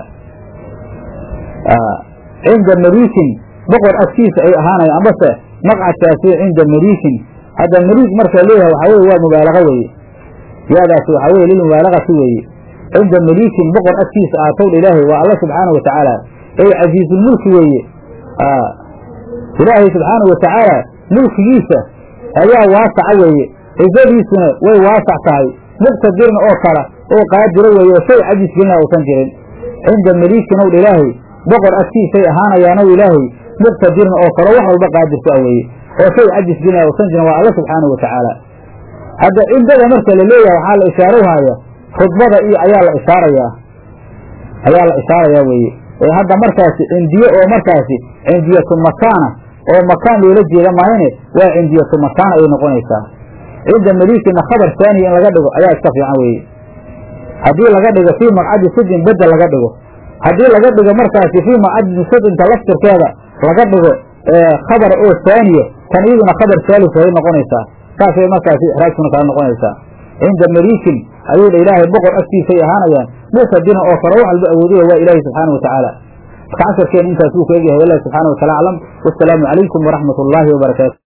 cinda meliikin boqor agtiisa ay ahaanayaan amase maqcadkaasoo cinda meliikin hadda meliik marka leeyahay waxaa weye waa mubaalaqa weeye yaadaasi waxaa weye lilmubaalagati weeye cinda meliikin boqor agtiisa aatowdha ilaahay waa alla subxaana wa tacaala ey casiizulmulki weeye ilaahay subxaana wa tacaala mulkigiisa ayaa waasaca weeye cizadiisuna way waasac tahay muqtadirin oo kala oo qaadiro weeye oo shay cajis gelina uusan jirin cinda meliikin owdha ilaahay boqor agtiisay ahaanayaanow ilaahay muqtadirin oo kale wax walba qaadirku ah weeye oo shay cajis gelina uusan jirin waa alla subxaana wa tacaala hadda cindada marka la leeyahay waxaa la ishaarohaaya khudbada iyo ayaa la ishaarayaa ayaa la ishaarayaa weeye ee hadda markaasi cindiye oo markaasi cindiyatu makaana oo makaan loola jeeda maahane waa cindiyatu makaan ayay noqonaysaa cinda meliikina khabar saaniya in laga dhigo ayaa iska fiican weeye haddii laga dhigo fii maqcadi sidin bedel laga dhigo haddii laga dhigo markaasi fii maqcadi sidinta laftirkeeda laga dhigo khabar oo saaniya tan iyaduna khabar saalis ay noqonaysaa saasay markaasi ixraajkuna kala noqonaysaa cinda meliikin ayuu dha ilaahay boqor agtiisay ahaanayaan muqtadirin oo kale wax walba awoodaya waa ilaahi subxaana wa tacaala marka casharkeena intaas wuu ka egyahay wallahi subxana wa taala aclam wasalaamu calaykum waraxmat ullaahi wabarakaatu